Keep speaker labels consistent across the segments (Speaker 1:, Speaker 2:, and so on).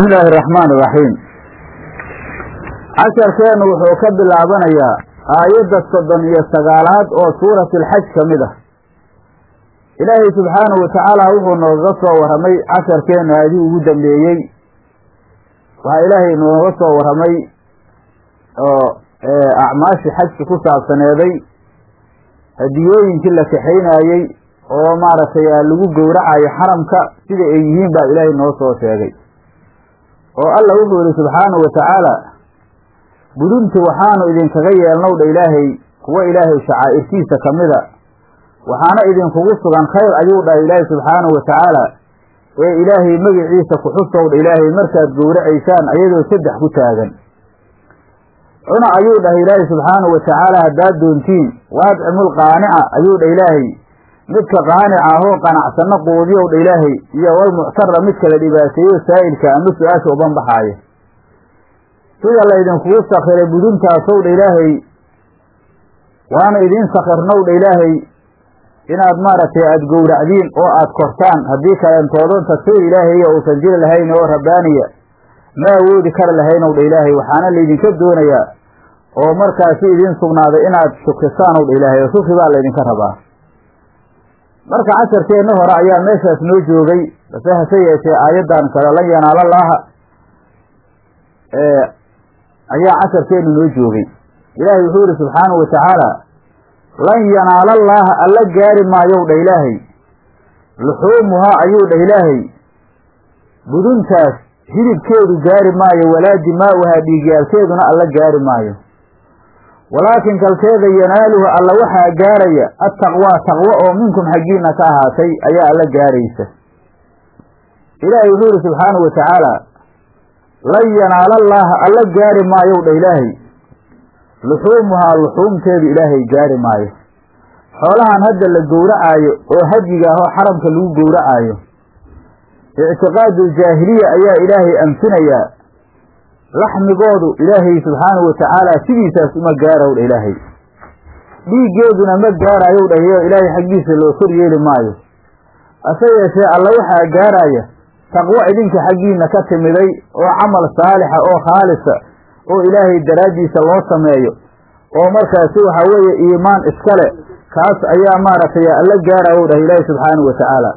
Speaker 1: bismi illaahi araxmaan iraxiim casharkeennu wuxuu ka bilaabanayaa aayadda soddon iyo sagaalaad oo suurati alxaj ka mid ah ilaahay subxaanahu watacaala wuxuu nooga soo warramay casharkeenna aadii ugu dambeeyey waxaa ilaahay nooga soo warramay oo acmaashii xajka ku saabsaneeday hadiyooyinkii la kaxaynaayey oo maaragtay lagu gowracayo xaramka sida ay yihiin baa ilaahay noo soo sheegay oo alla wuxuu yihi subxaanahu watacaala budunti waxaanu idinkaga yeelnow dha ilaahay kuwa ilaahay shacaa'irtiisa ka mida waxaana idinkugu sugan khayr ayuu dhahay ilaahay subxaanahu watacaala ee ilaahay magiciisa kuxusow dha ilaahay markaad gowracaysaan ayadoo saddex ku taagan cuna ayuu dhahay ilaahay subxaanahu watacaala haddaad doontiin waadcimul qaanica ayuu dha ilaahay midka qaanica ahoo qanacsanno quudiyow dha ilaahay iyo walmuctara midka la dhibaateeyo saa'ilka ama su-aasha uban baxaaya sida laydinkugu sakiray buduntaasow dha ilaahay waana idiin sakirnow dha ilaahay inaad maaragtay aada gowracdiin oo aada kortaan haddii kaleentoodon tagsiir ilaahay uusan jiri lahayn oo rabbaaniya ma awoodi kari lahaynow dha ilaahay waxaana laydinka doonayaa oo markaasi idiin sugnaaday inaad shukrisaanow dha ilaahay oo shukri baa laydinka rabaa marka casharkeenna hore ayaa meeshaas noo joogay base hase yeeshee aayaddan kale lan yanaala laaha ayaa casharkeennu noo joogay ilaahay wuxuu yihi subxaanahu watacaala lan yanaala allaaha alla gaari maayow dha ilaahay luxuumuhaa ayuu dhah ilaahay buduntaas hilibkeedu gaari maayo walaa dimaa'uhaa dhiigyaalkeeduna alla gaari maayo walaakin kalkeeda yanaaluhu alla waxaa gaaraya attaqwaa taqwo oo minkum xaggiina ka ahaatay ayaa alla gaaraysa ilaahay wuxuu yihi subxaanahu watacaala lan yanaala allaaha alla gaari maayow dha ilaahay luxuumuhaa luxuumteedu ilaahay gaari maayo xoolahan hadda la gowracaayo oo hadyiga ahoo xaramka lagu gowracaayo ictiqaaduuljaahiliya ayaa ilaahay anfinayaa laxmigoodu ilaahay subxaanahu watacaala sidiisaas uma gaaraw dha ilaahay dhiiggeeduna ma gaarayow dhahiyo ilaahay xaggiisa loo kor yeeli maayo hase yeeshee alla waxaa gaaraya taqwo idinka xaggiina ka timiday oo camal saalixa oo khaalisa oo ilaahay daraaddiisa loo sameeyo oo markaasi waxaa weeye iimaan iskale kaas ayaa maaragtay alla gaarayow dhah ilaahay subxaanahu watacaala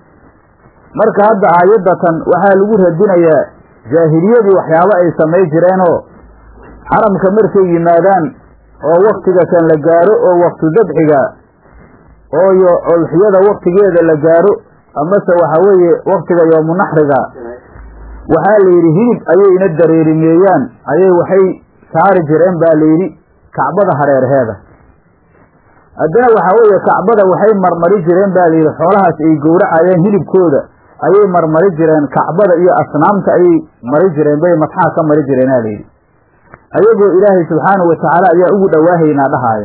Speaker 1: marka hadda aayaddatan waxaa lagu radinayaa jaahiliyadii waxyaabo ay samay jireenoo xaramka markay yimaadaan oo waktiga kan la gaaro oo waktu dabxiga oo yo olxiyada waktigeeda la gaaro amase waxaa weeye waktiga yoomunaxriga waxaa la yidhi hilib ayayna dareerimeeyaan ayay waxay saari jireen baa la yidhi kacbada hareerheeda haddana waxaa weeye kacbada waxay marmari jireen baa layidhi xoolahaas ay gowracayeen hilibkooda ayay marmari jireen kacbada iyo asnaamta ayay mari jireen bay madxaa ka mari jireen aa layidhi ayagoo ilaahay subxaanahu watacaala ayaa ugu dhowaahaynaa dhahaaya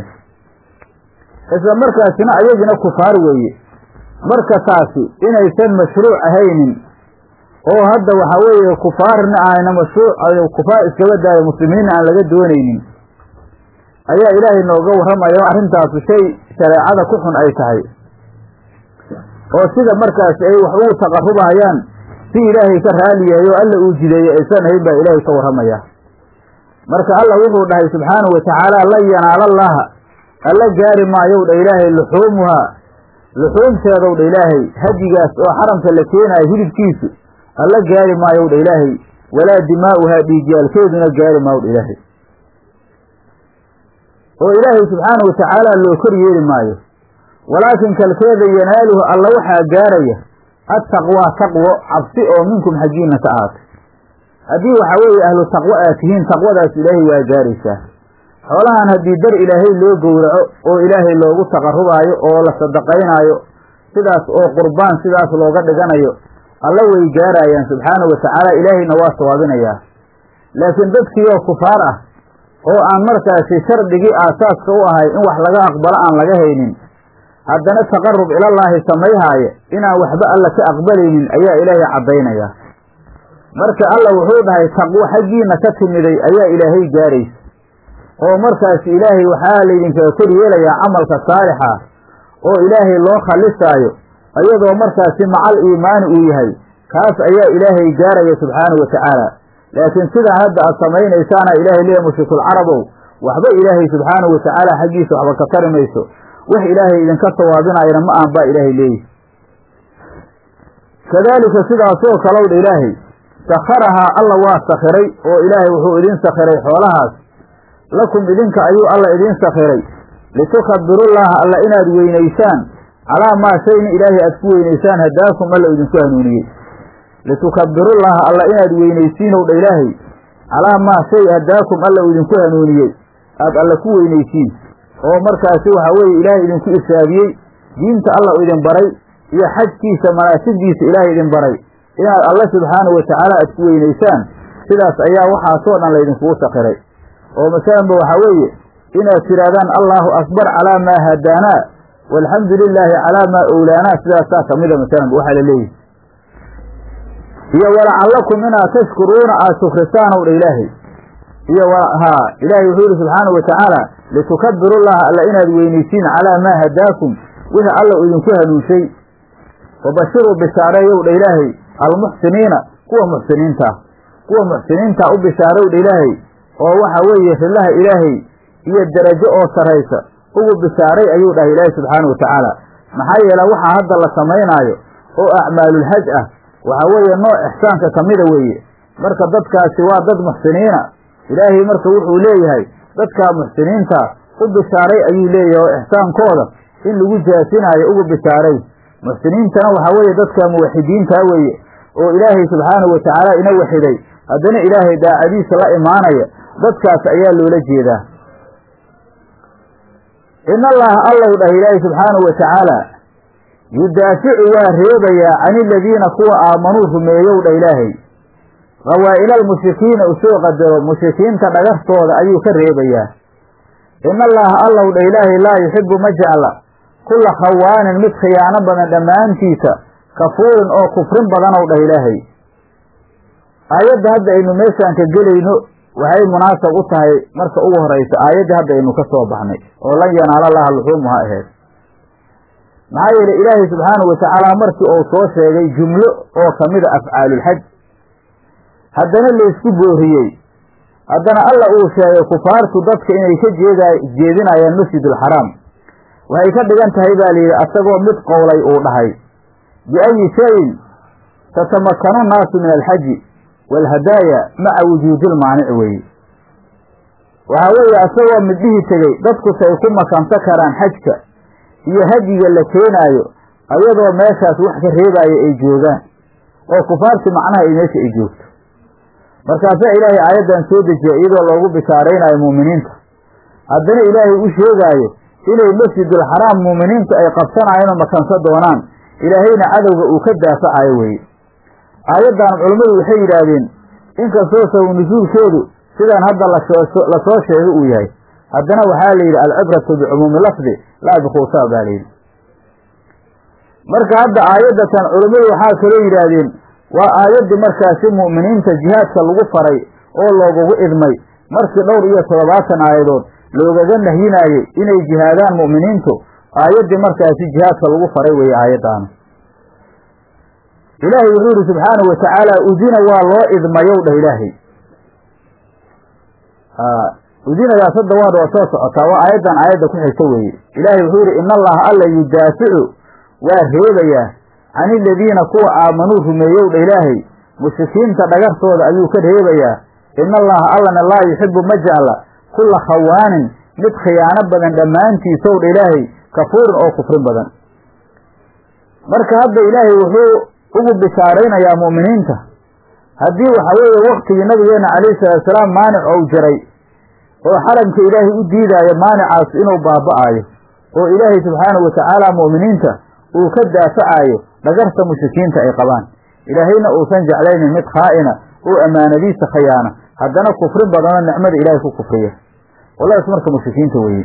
Speaker 1: isla markaasina ayagina kufaar weeye marka taasi inaysan mashruuc ahaynin oo hadda waxaa weeye kufaarna ayna mashruuc kufaar iskaba daayo muslimiinna aan laga doonaynin ayaa ilaahay nooga warramaya oo arrintaasu shay shareecada ku xun ay tahay oo sida markaasi ay wax ugu taqarrubahayaan si ilaahay ka raali yahay oo alla uu jideeyey aysan ahayn baa ilaahay ka warramaya marka alla wuxuu dhahay subxaanahu watacaala lan yanaala allaaha alla gaari maayow dha ilaahay luxuumuhaa luxuumteedow dha ilaahay hadigaas oo xaramka la keenaayo hilibkiisu alla gaari maayow dha ilaahay walaa dimaa'uhaa dhiigyaalkeeduna gaari maayow dha ilaahay oo ilaahay subxaanahu watacaala loo kor yeeli maayo walaakin kalkeeda yanaaluhu alla waxaa gaaraya attaqwaa taqwo cabsi oo minkum xaggiina ka ahaatay haddii waxaa weeye ahlu taqwo aad tihiin taqwadaas ilaahay waa gaaraysaa xoolahan haddii dar ilaahay loo gowraco oo ilaahay loogu taqarrubaayo oo la sadaqaynaayo sidaas oo qurbaan sidaas looga dhiganayo alla way gaarayaan subxaanahu watacaala ilaahayna waa sawaabinayaa laakiin dadkiioo kufaar ah oo aan markaasi shardigii aasaaska u ahay in wax laga aqbalo aan laga haynin haddana taqarrub ilallaahi samayhaaya inaan waxba alla ka aqbalaynin ayaa ilaahay caddaynaya marka alla wuxuu dhahay taqwo xaggiina ka timiday ayaa ilaahay gaaraysa oo markaasi ilaahay waxaa laydinkaga kor yeelayaa camalka saalixa oo ilaahay loo khalisaayo ayadoo markaasi macal iimaani uu yahay kaas ayaa ilaahay gaaraya subxaanahu watacaala laakiin sidaa hadda aad samaynaysaana ilaahay leeya mushrikuulcarabow waxba ilaahay subxaanahu watacaala xaggiisa waxba ka tari mayso wax ilaahay idinka sawaabinayana ma aan baa ilaahay leeyihi kadaalika sidaasoo kalowdha ilaahay sakharahaa alla waa sakhiray oo ilaahay wuxuu idin sakhiray xoolahaas lakum idinka ayuu alla idiin sakhiray litukabbirullaaha alla inaad weynaysaan calaa maa shayna ilaahay aad ku weynaysaan hadaakum alla idinku hanuuniyey litukabbirullaaha alla inaad weynaysiinow dha ilaahay calaa maa shay hadaakum alla idinku hanuuniyey aad alla ku weynaysiin oo markaasi waxa weeye ilaahay idinku irsaadiyey diinta alla idin baray iyo xajkiisa manaasigdiisa ilaahay idin baray inaad alla subxaanahu watacaala aad ku weynaysaan sidaas ayaa waxaasoo dhan laydinkugu sakhiray oo masalanba waxaa weeye inaad tidhaahdaan allaahu akbar calaa maa hadaanaa walxamdu lilaahi calaa maa owlaanaa sidaasaa kamida masalanba waxaa la leeyihi iyo walacallakum inaad tashkuruuna aad shukrisaanow dha ilaahay iyo haa ilaahay wuxuu yihi subxaanahu watacaala litukabbirullaha alla inaad weynaysiin calaa maa hadaakum wixii alla idinku hanuunshay wabashiruu bishaareeyow dha ilaahay almuxsiniina kuwa muxsiniintaa kuwa muxsiniintaa u bishaarow dha ilaahay oo waxa weeye rillaha ilaahay iyo derajo oo saraysa ugu bishaaray ayuu dhahay ilaahay subxaanahu watacaala maxaa yeele waxaa hadda la samaynaayo oo acmaalulhaj ah waxaa weeye nooc ixsaanka ka mida weeye marka dadkaasi waa dad muxsiniina ilaahay marka wuxuu leeyahay dadkaa muxsiniinta u bishaaray ayuu leeyahay oo ixsaankooda in lagu jaasinaayo ugu bishaaray muxsiniintana waxaa weeye dadka muwaxidiintaa weeye oo ilaahay subxaanahu watacaala ina waxiday haddana ilaahay daacadiisa la imaanaya dadkaas ayaa loola jeedaa in allaha allow dhah ilaahay subxaanahu watacaala yudaaficu waa reebayaa can iladiina kuwa aamanuu rumeeyow dha ilaahay qawaa'ila almushrikiina usoo qadaro mushrikiinta dhagartooda ayuu ka reebayaa in allaha allow dha ilaahay laa yuxibu ma jecla kulla khawaanin mid khiyaano badan dhammaantiisa kafuurin oo kufrin badanow dhah ilaahay aayadda hadda aynu meeshaan ka gelayno waxay munaasab u tahay marka ugu horaysa aayaddii hadda aynu ka soo baxnay oo lan yanaala laha luxuumuha aheyd maxaa yeele ilaahay subxaanahu watacaala markii uu soo sheegay jumlo oo kamida afcaalulxaj haddana laysku booriyey haddana alla uu sheegay kufaartu dadka inay ka jeeda jeedinayaan masjidulxaraam waxay ka dhigan tahay baa layidhi asagoo mid qowlay uu dhahay biayi shayin tatamakanu nnaasu min alxaji waalhadaaya maca wujuudilmaanic weeye waxaa weeye asagoo midhihii tegey dadku say ku makanto karaan xajka iyo hadyiga la keenaayo ayadoo meeshaas wax ka reebaayo ay joogaan oo kufaarti macnaha ay meesha ay joogto markaasaa ilaahay aayaddan soo dejiya iyadoo loogu bishaaraynaayo muuminiinta haddana ilaahay u sheegaayo inay masjidulxaraam muuminiintu ay qabsanayaan oo makanso doonaan ilaahayna cadowga uu ka daafacayo weeye aayaddan culammadu waxay yidhaahdeen inkastoo saw nusuulkeedu sidaan hadda lasoo sheegay uu yahay haddana waxaa la yidhi alcibratu bicumuumi lafdi laa bikhuusaa baa layidhi marka hadda aayaddatan culammadu waxaa kaloo yidhaahdeen waa aayaddii markaasi mu'miniinta jihaadka lagu faray oo loogugu idmay markii dhowr iyo toddobaatan aayadood loogaga nahyinaayey inay jihaadaan mu'miniintu aayaddii markaasi jihaadka lagu faray weeye aayaddaana ilaahay wuxuu yidhi subxaanahu watacaala udina waa loo idmayow dhah ilaahay udinadaas hadda waa waa soo socotaa waa aayaddan aayadda ku xigta weeye ilaahay wuxuu yidhi in allaha alla yudaaficu waa reebayaa can iladiina kuwa aamanuu rumeeyow dha ilaahay mushrikiinta dhagartooda ayuu ka reebayaa in allaha allana laa yuxibu ma jecla kulla khawaanin mid khiyaano badan dhammaantiisow dha ilaahay kafuurin oo kufrin badan marka hadda ilaahay wuxuu ugu bishaaraynayaa mu'miniinta haddii waxa weeye waktigii nabigeenna calayhi salaatusalaam maanic ou jiray oo xaramka ilaahay u diidaayo maanicaas inuu baaba'aayo oo ilaahay subxaanahu watacaala mu'miniinta uu ka daafacaayo dhagarta mushrikiinta ay qabaan ilaahayna uusan jeclaynin mid khaa'ina oo ammaanadiisa khayaana haddana kufrin badanoo nicmada ilaahay ku kufriya walaas marka mushrikiinta weeye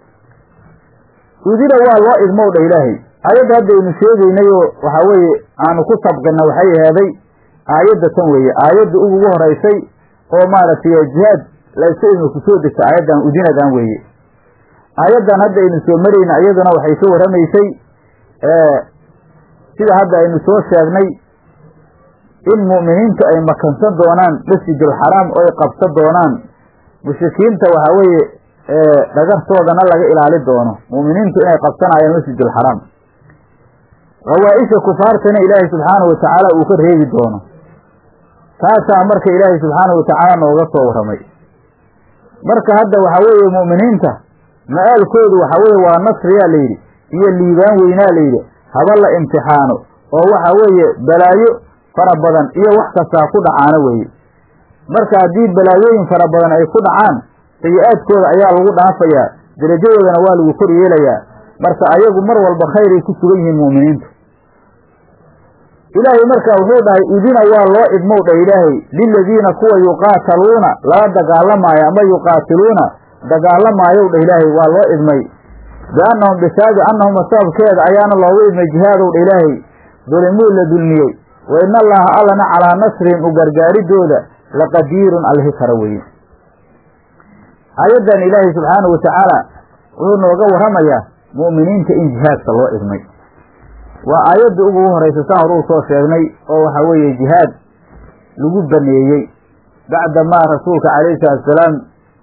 Speaker 1: udina waa loo idmow dha ilaahay aayadda haddaynu sheegaynayoo waxaa weeye aanu ku sabqina waxay aheeday aayadda tan weeye aayadda ugugu horaysay oo maaragtay jihaad layska idma ku soo degta aayaddan udinadan weeye aayaddan hadda aynu soo marayna iyaduna waxay ka warramaysay sida hadda aynu soo sheegnay in mu'miniintu ay makansan doonaan masjidulxaraam oo ay qabsan doonaan mushrikiinta waxaa weeye dhagartoodana laga ilaali doono mu'miniintu inay qabsanayaan masjidulxaraam hawaa-isha kufaartana ilaahay subxaanahu watacaala uu ka reebi doono taasaa marka ilaahay subxaanahu watacaala nooga soo warramay marka hadda waxaa weeye mu'miniinta ma-aalkoodu waxaa weeye waa nasriyaa layidhi iyo liibaan weynaa layidhi haba la imtixaano oo waxa weeye balaayo fara badan iyo wax kastaa ku dhacaana weeye marka haddii balaayooyin fara badan ay ku dhacaan sayi-aadkooda ayaa lagu dhaafayaa darajadoodana waa lagu kor yeelayaa marka ayagu mar walba khayray ku sugan yihiin mu'miniintu ilaahay marka wuxuu dhahay idina waa loo idmow dha ilaahay liladiina kuwa yuqaataluuna lala dagaalamaayo ama yuqaatiluuna dagaalamaayow dha ilaahay waa loo idmay biannahum bisaabi annahum sababkeeda ayaana loogu idmay jihaadow dha ilaahay dulimuu la dulmiyey wa ina allaha allana calaa nasrihim u gargaaridooda laqadiirun alhi kara weye aayaddan ilaahay subxaanahu watacaala wuxuu nooga warramayaa mu'miniinta in jihaadka loo idmay waa aayadda ugu horaysa saan hor uu soo sheegnay oo waxaa weeye jihaad lagu baneeyey bacda maa rasuulka calayhi salatusalaam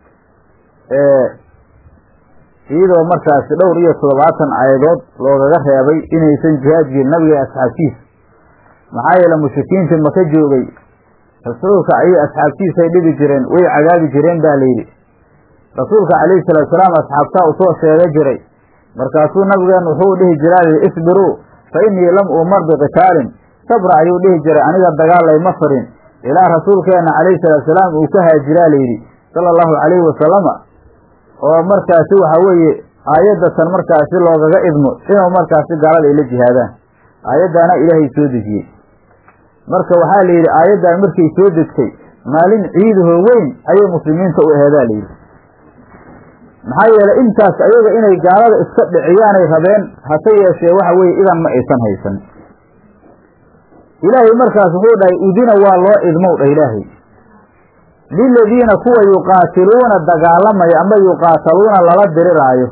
Speaker 1: iyadoo markaasi dhowr iyo toddobaatan aayadood loogaga reebay inaysan jihaad jirin nabiga iyo asxaabtiisa maxaa yeele mushrikiintii maka joogay rasuulka iyo asxaabtiisay dhibi jireen way cadaabi jireen baa layidhi rasuulka calayhi salaatusalaam asxaabtaa u soo sheega jiray markaasuu nabigeen wuxuu dhihi jiraa layidhi isbiruu fa innii lam uumar biqitaalin sabra ayuu dhihi jiray aniga dagaal layma farin ilaa rasuulkeenna calayhi salaatusalaam uu ka haajiraa layidhi sala allahu calayhi wasalama oo markaasi waxaa weeye aayaddatan markaasi loogaga idmo inuu markaasi gaalada ay la jihaadaan aayaddaana ilaahay soo dejiyey marka waxaa la yidhi aayaddan markay soo degtay maalin ciidahoo weyn ayay muslimiinta u aheedaa layidhi maxaa yeelay intaas ayaga inay gaalada iska dhiciyaanay rabeen hase yeeshee waxa weeye idan ma aysan haysan ilaahay markaas wuxuu dhahay udina waa loo idmow dha ilaahay liladiina kuwa yuqaatiluuna dagaalamaya ama yuqaataluuna lala diriraayo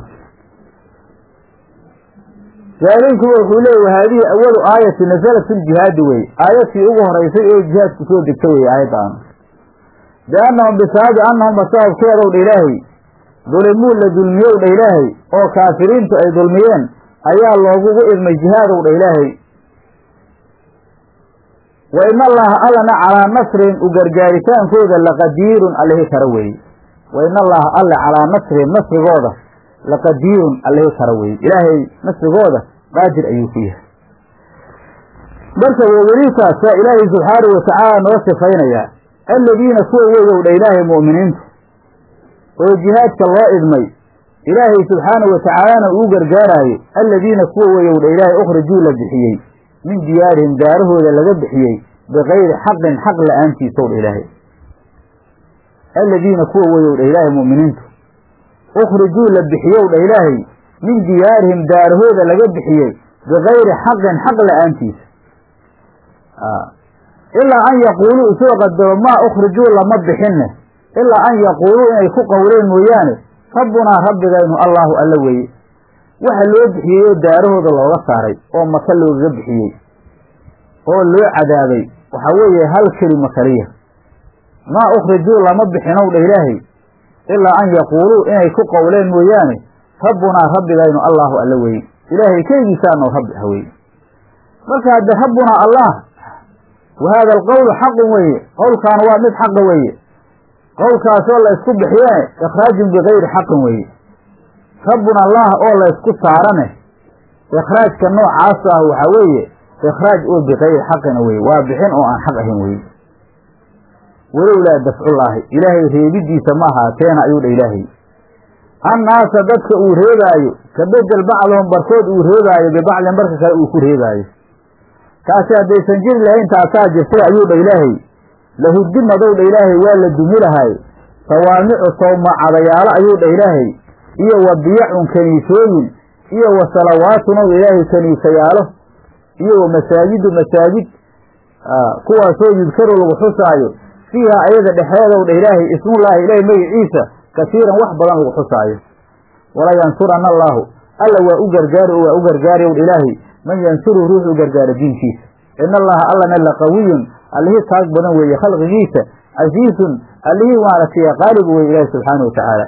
Speaker 1: jaaleykuba wuxuu leeya haadihi awalu aayati nasalat fi ljihaadi weye aayadtii ugu horaysay ee jihaadku soo degta weye aayaddan biannahum bisaabi annahum sababkeedow dha ilaahay dulimuu la dulmiyow dha ilaahay oo kaafiriintu ay dulmiyeen ayaa loogugu idmay jihaadow dha ilaahay wa in allaha allana calaa nasrihim u gargaaritaankooda laqadiirun allihi kara weeye wa in allaha alle calaa nasrihim nasrigooda laqadiirun allihi kara weeye ilaahay nasrigooda qaadir ayuu ku yahay marka weweliitaas waa ilaahay subxaanahu watacaala noo sifaynayaa alladiina kuwa weyow dha ilaahay mu'miniintu oo jihaadka loo idmay ilaahay subxaanahu watacaalana uu gargaaraayo alladiina kuwa weyow dha ilaahay ukhrijuu la bixiyey min diyaarihim daarahooda laga bixiyey bikayri xaqin xaq la-aantiisow dha ilaahay alladiina kuwa weyow dha ilaahay mu'miniintu ukhrijuu la bixiyow dha ilaahay min diyaarihim daarahooda laga bixiyey bikayri xaqin xaq la-aantiisa ilaa an yaquuluu isoo qadaro maa ukhrijuu lama bixinne ilaa an yaquuluu inay ku qowleen mooyaane rabbunaa rabbigaynu allaahu alla weeye waxa loo bixiyey oo daarahooda looga saaray oo maka loogaga bixiyey oo loo cadaabay waxaa weeye hal kelima kaliya maa ukhrijuu lama bixinow dha ilaahay ilaa an yaquuluu inay ku qowleen mooyaane rabbunaa rabbigaynu allaahu alla weeye ilaahay keygiisaanoo rabbi ah weye marka hadde rabbunaa allah wa haada alqowlu xaqun weeye qowlkaan waa mid xaqa weeye qowlkaasoo la ysku bixiyene ikhraajun bikayri xaqin weeye rabbuna allah oo la ysku saarane ikhraajka noocaas ah waxaa weeye ikhraaj oo bikayri xaqina weye waa bixin oo aan xaq ahayn weye walowlaa dafcullaahi ilaahay reebidiisa ma ahaateena ayuu dha ilaahay annaasa dadka uu reebaayo ka bedel bacdahum barkood uu reebaayo bibacdin barka kale uu ku reebaayo taasi haddaysan jiri lahayn taasaa jirtay ayuu dha ilaahay lahuddimadow dha ilaahay waa la dumi lahay sawaamicu sawmacadayaalo ayuu dha ilaahay iyo wa biyacun kaniisooyin iyo wa salawaatun ow ilaahay kaniisayaalo iyo wa masaajidu masaajid kuwaasoo yudkaru lagu xusaayo fiiha ayada dhexeedow dha ilaahay ismullaahi ilaahay magiciisa kasiiran wax badan lagu xusaayo wala yansuranna allaahu alla waa u gargaari oo waa u gargaari ow dha ilaahay man yansuru ruux u gargaaro diinkiisa ina allaha allana laqawiyun allihii taag badan weeye khalqigiisa casiizun allihii maaragtay qaalib weye ilaahi subxaana watacaala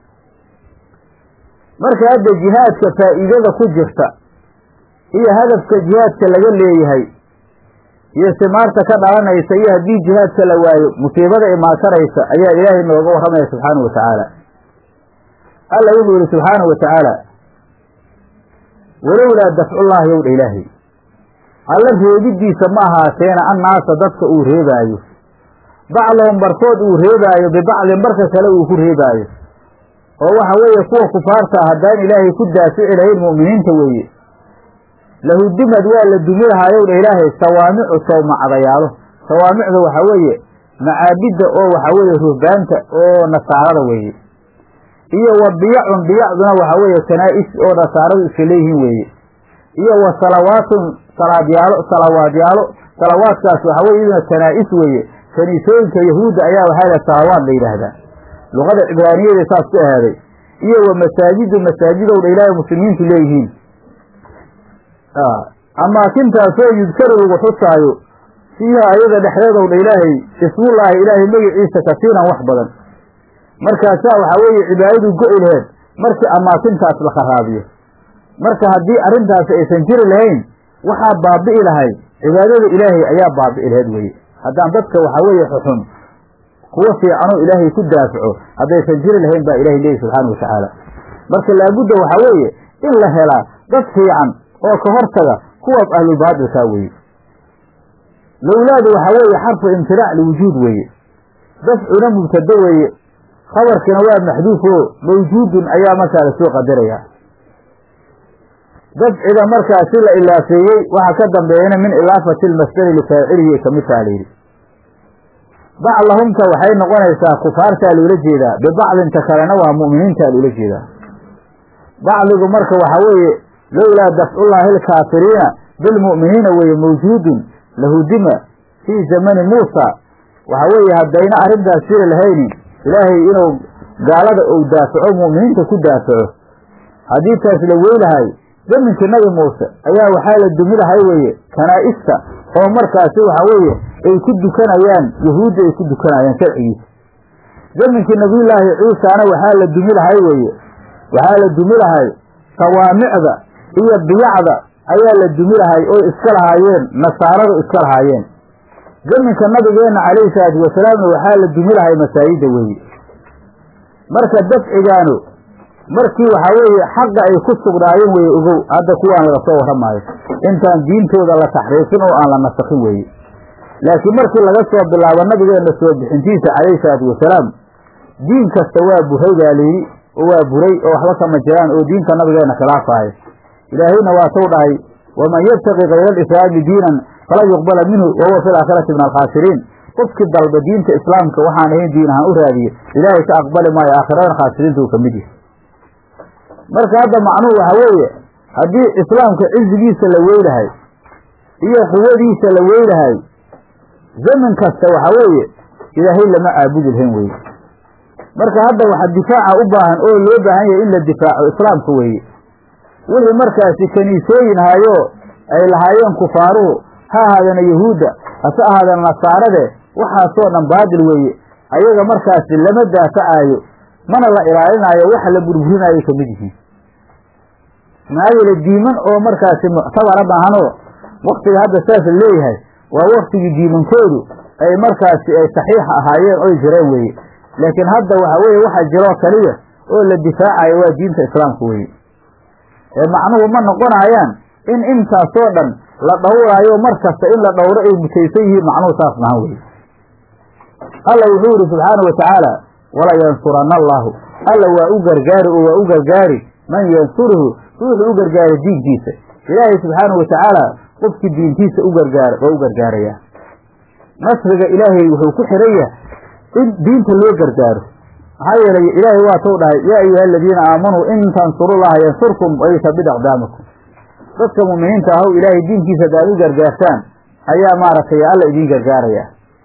Speaker 1: marka hadda jihaadka faa'iidada ku jirta iyo hadafka jihaadka laga leeyahay iyo simaarta ka dhalanaysa iyo haddii jihaadka la waayo musiibada imaakaraysa ayaa ilaahay nooga warramaya subxaana wa tacaala alla wuxuu yihi subxaana wa tacaala walowlaa dafcullaahi yowdha ilaahay alla reebidiisa ma ahaateena annaasa dadka uu reebaayo bacdahum barkood uu reebaayo bibacdin barka kale uu ku reebaayo oo waxa weeye kuwa kufaarta ah haddaan ilaahay ku daafici lahayn mu'miniinta weeye lahudimad waa la dumi lahaayowdha ilaahay sawaamicu sawmacdayaalo sawaamicda waxaa weeye macaabidda oo waxaa weeye ruhbaanta oo nasaarada weeye iyo wa biyacun biyacduna waxaa weeye kanaa'is oo nasaaradu iska leeyihiin weeye iyo wa salawaatun salaadyaalo salawaadyaalo salawaadkaas waxaa weye iyaduna kanaa'is weeye kaniisooyinka yahuudda ayaa waxaa la salawaad la yidhaahdaa luqada cibraaniyada saas ku ahaaday iyo wa masaajidu masaajidowdha ilaahay muslimiintu leeyihiin amaakintaasoo yudkaru lagu xusaayo fiiha ayada dhexdeedowdha ilaahay ismullaahi ilaahay magiciisa kasiiran wax badan markaasaa waxaa weeye cibaadadu go-i laheed markii amaakintaas la kharaabiyo marka haddii arrintaasi aysan jiri lahayn waxaa baabi'i lahay cibaadada ilaahay ayaa baabi'i laheed weye haddaan dadka waxaa weeye xuxun kuwa fiicanoo ilaahay ku daafaco haddaysan jiri lahayn baa ilahay leeyahy subxaana wa tacaala marka laabudda waxaa weeye in la helaa dad fiican oo ka hortaga kuwaas ahlulbaatilkaa weeye lowlaadu waxaa weeye xarfu imtiraac liwujuud weeye dafcuna mubtado weeye khabarkina waa maxduuf oo mawjuudun ayaa markaa lasoo qadarayaa dafciga markaasi la ilaafeeyey waxaa ka dambeeyana min ilaafati lmasdari lifaacilihi kamid taha layidhi bacdahumta waxay noqonaysaa kufaartaa loola jeedaa bibacdinta kalena waa mu'miniintaa loola jeedaa bacdigu marka waxaa weeye lowlaa dafcullaahi alkaafiriina bilmu'miniina weeye mawjuudun lahudima fii zamani muusa waxaa weeye haddayna arrintaas jiri lahayni ilaahay inuu gaalada ou daafaco mu'miniinta ku daafaco haddii taas la weylahay zaminkii nabi muuse ayaa waxaa la dumi lahay weeye kanaa'ista oo markaasi waxaa weeye ay ku dukanayaan yahuudda ay ku dukanayaan sharcigiisa zaminkii nabiyullaahi ciisana waxaa la dumi lahay weeye waxaa la dumi lahay sawaamicda iyo biyacda ayaa la dumi lahay oo iska lahaayeen nasaaradu iska lahaayeen zaminka nabigeenna calayhi salaatu wasalaamna waxaa la dumi lahay masaajidda weeye marka dafcigaanu markii waxaa weeye xaqa ay ku sugnaayeen weye ogow hadda kuwaan laga soo warramaayo intaan diintooda la taxriifin oo aan la nasakhin weeye laakiin markii laga soo bilaabo nabigeenna soo bixintiisa calayhi salaatu wasalaam diin kasta waa buray baa layidhi oo waa buray oo waxba kama jiraan oo diinta nabigeenna khilaafaaya ilaahayna waatuu dhahay waman yabtaqi kayra alislaami diinan falan yuqbala minhu wahuwa fi laakhirati min alkhaasiriin qofkii dalba diinta islaamka waxaan ahayn diin ahaan u raadiye ilaahay ka aqbali maayo aakhiradan khaasiriinta uu ka mid yahay marka hadda macnuhu waxaa weeye haddii islaamka cizigiisa la weylahay iyo quwadiisa la weylahay zamin kasta waxaa weeye ilaahay lama caabudi lahayn weye marka hadda waxa difaaca u baahan oo loo baahan yahay in la difaaco islaamka weeye wixii markaasi kaniisooyin hayo ay lahaayeen kufaaruhu ha ahaadana yahuudda hase ahaadana nasaarade waxaasoo dhan baadil weeye ayaga markaasi lama daafacaayo mana la ilaalinaayo waxa la burburinaayo ka mid yihiin maxaa yeele diiman oo markaasi muctabara maahanoo waktiga hadda saas la leeyahay waa waktigii diimankoodu ay markaasi ay saxiixa ahaayeen oy jireen weeye laakiin hadda waxa weeye waxa jiroo kaliya oo la difaacayo waa diinta islaamka weeye ee macnuhu ma noqonayaan in intaasoo dhan la dhowraayo mar kasta in la dhowro ay mutaysan yihiin macnuhu saas mahan weye alla wuxuu yihi subxaanau watacaala wala yansuranna allaahu alla waa u gargaari oo waa u gargaari man yansuruhu ruuxuu u gargaara diinkiisa ilaahay subxaanau watacaala qofkii diintiisa u gargaara waa u gargaarayaa nasriga ilaahay wuxuu ku xiran yahay in diinta loo gargaaro maxaa yeelay ilaahay waatuu dhahay yaa ayuha aladiina aamanuu in tansurullaha yansurkum wayusabit aqdaamakum dadka mu'miniinta ahow ilaahay diinkiisa hadaad u gargaartaan ayaa maaragtay alla idiin gargaaraya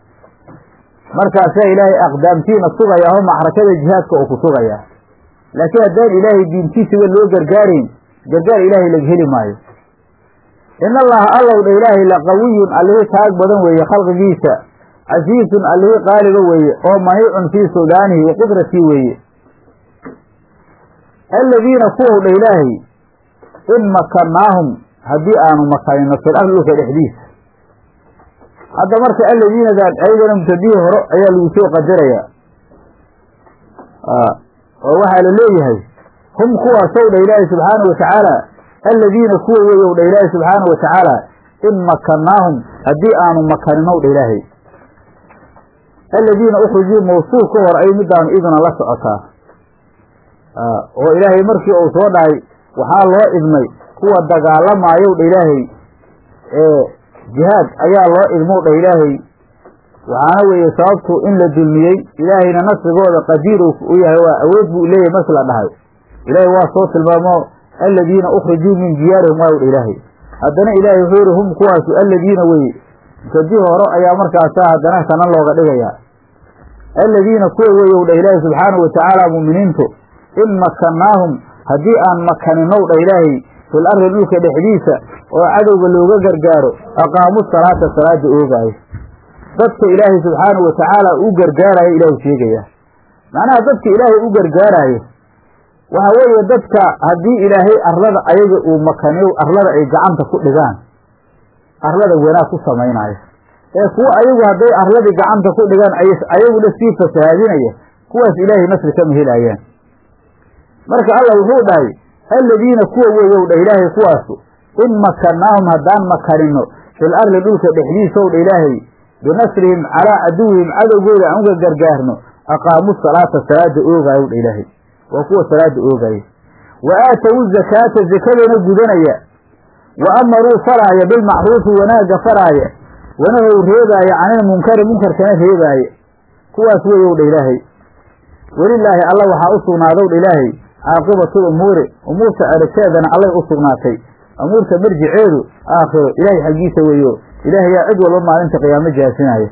Speaker 1: markaasaa ilaahay aqdaamtiina sugaya oo macrakada jihaadka uu ku sugaya laakiin haddaan ilaahay diintiisaba loo gargaarayn gargaar ilaahay laga heli maayo in allaha allow dha ilaahay laqawiyun allihii taag badan weeye khalqigiisa casiisun allihii qaaliba weeye oo maniicun fii suldaanihi wa qudratii weeye aladiina kuwow dha ilaahay in makannaahum haddii aanu makanino fil ardi dhulka dhexdiisa hadda marka aladiinadan ayadana mubtadihii hore ayaa lagu soo qadarayaa oo waxaa la leeyahay hum kuwaasow dha ilaahay subxaana wa tacaala aladiina kuwa weeyow dha ilaahay subxaana wa tacaala in makannaahum haddii aanu makaninow dha ilaahay aladiina ukhrijuu mawsuul ka hor ay midaanu idna la socotaa oo ilaahay markii uu soo dhahay waxaa loo idmay kuwa dagaalamaayow dha ilaahay ee jihaad ayaa loo idmow dha ilaahay waxaana weeye sababtu in la dulmiyey ilaahayna nasrigooda qadiir u yahay waa awood buu leeyahay marki la dhahay ilaahay waa soo tilmaamo aladiina ukhrijuu min diyaarihim waaw dha ilaahay haddana ilaahay wuxuu yihi hum kuwaasu aladiina weye mubtadii hore ayaa markaasa haddana kana looga dhigayaa aladiina kuwa weeyow dha ilaahay subxaanahu watacaala mu'miniintu in makannaahum haddii aan makaninow dha ilaahay fil ardi dhulka dhexdiisa oo cadowga looga gargaaro aqaamu salaata salaada oogaayo dadka ilaahay subxaanahu watacaala u gargaarayo ilaahay sheegaya macnaha dadka ilaahay u gargaaraayo waxa weeye dadka haddii ilaahay arlada ayaga uu makaniyo arlada ay gacanta ku dhigaan arlada wanaag ku samaynaayo ee kuwa ayagu hadday arladii gacanta ku dhigaan ayaguna sii fasahaadinaya kuwaas ilaahay nasri kama helaayaan marka allah wuxuu dhahay aladiina kuwa weeyow dha ilaahay kuwaasu in makannaahum haddaan makanino fil ardi dhulka dhexdiisow dha ilaahay binasrihim calaa caduwihim cadowgooda aan uga gargaarno aqaamu salaata salaada oogaayow dha ilaahay waa kuwa salaada oogaya wa aatowu zakaata zakadana gudanaya wa amaruu faraaya bilmacruufi wanaagga faraaya wanahow reebaaya canilmunkari munkarkana reebaaya kuwaas weeyow dha ilaahay welilaahi alla waxaa u sugnaadow dha ilaahay caaqibatul umuuri umuurta eragteedana allay u sugnaatay umuurta marjiceedu aakhiro ilaahay xaggiisa weeyo ilaahay yaa cid walba maalinta qiyaamo jaasinaya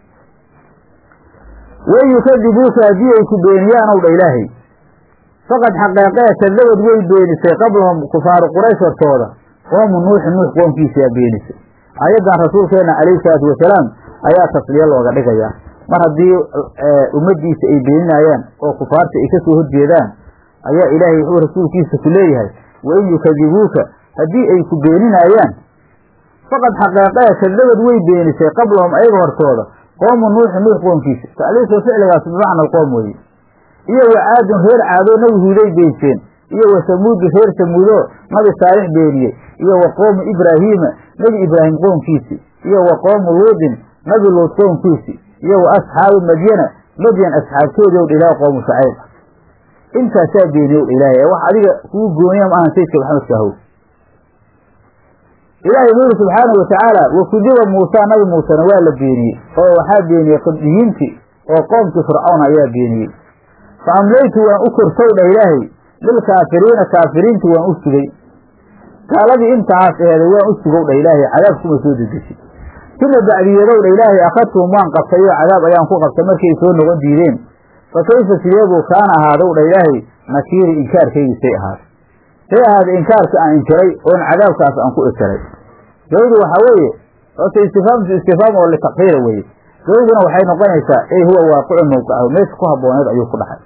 Speaker 1: wen yukadibuuka haddii ay ku beeniyaanow dha ilaahay faqad xaqeeqee kadabad way beenisay qablahum kufaaru quraysh hortooda qoomu nuuxi nuux qoomkiisayaa beenisay aayaddan rasuulkeena calayhi salaatu wasalaam ayaa tasliye looga dhigayaa mar haddii ummaddiisa ay beeninayaan oo kufaarta ay ka soo horjeedaan ayaa ilaahay wuxuu rasuulkiisa ku leeyahay wain yukadibuuka haddii ay ku beeninaayaan faqad xaqeeqee kadabad way beenisay qablahum ayaga hortooda qoomu nuuxi nuux qoomkiisa tacliisu ficligaas bimacna alqoom weeye iyo wa caadun reer caadoo nabi huuday beyseen iyo wa samuudu reer samuudo nabi saalix beeniyey iyo wa qoomu ibraahiima nebi ibraahim qoomkiisi iyo wa qoomu luudin nabi luud qoomkiisi iyo wa asxaabu madyana madyan asxaabtoodii ow ilaah qoomu shacayb intaasaa beeniyow ilaahay ee wax adiga kugu gooniya ma ahan sayidka maxamedka ahow ilaahay wuxu yuri subxaanahu watacaala wa kudiba muusaa nabi muusena waa la beeniyey oo waxaa beeniyey qibdiyiintii oo qoomkii fircawn ayaa beeniyey fa amlaytu waan u korsow dha ilaahay lilkaafiriina kaafiriinti waan u sugay gaaladii intaas eheeday waan u sugow dha ilaahay cadaab kuma soo dedesin sima bacdiyadow dha ilaahay akhadtuhum waan qabtay oo cadaab ayaan ku qabtay markay soo noqon diideen fa kayfa sideebuu kaana ahaadow dha ilaahay nakiiri inkaarkaygiisay ahaatay say ahaaday inkaarka aan inkiray oon cadaabkaas aan ku inkiray gabadu waxaa weeye horta istifaamtu istifaam oo litakfiira weeye gabaduna waxay noqonaysaa ey huwa waaqicun mawqicahu meesha ku habbooneed ayuu ku dhaxay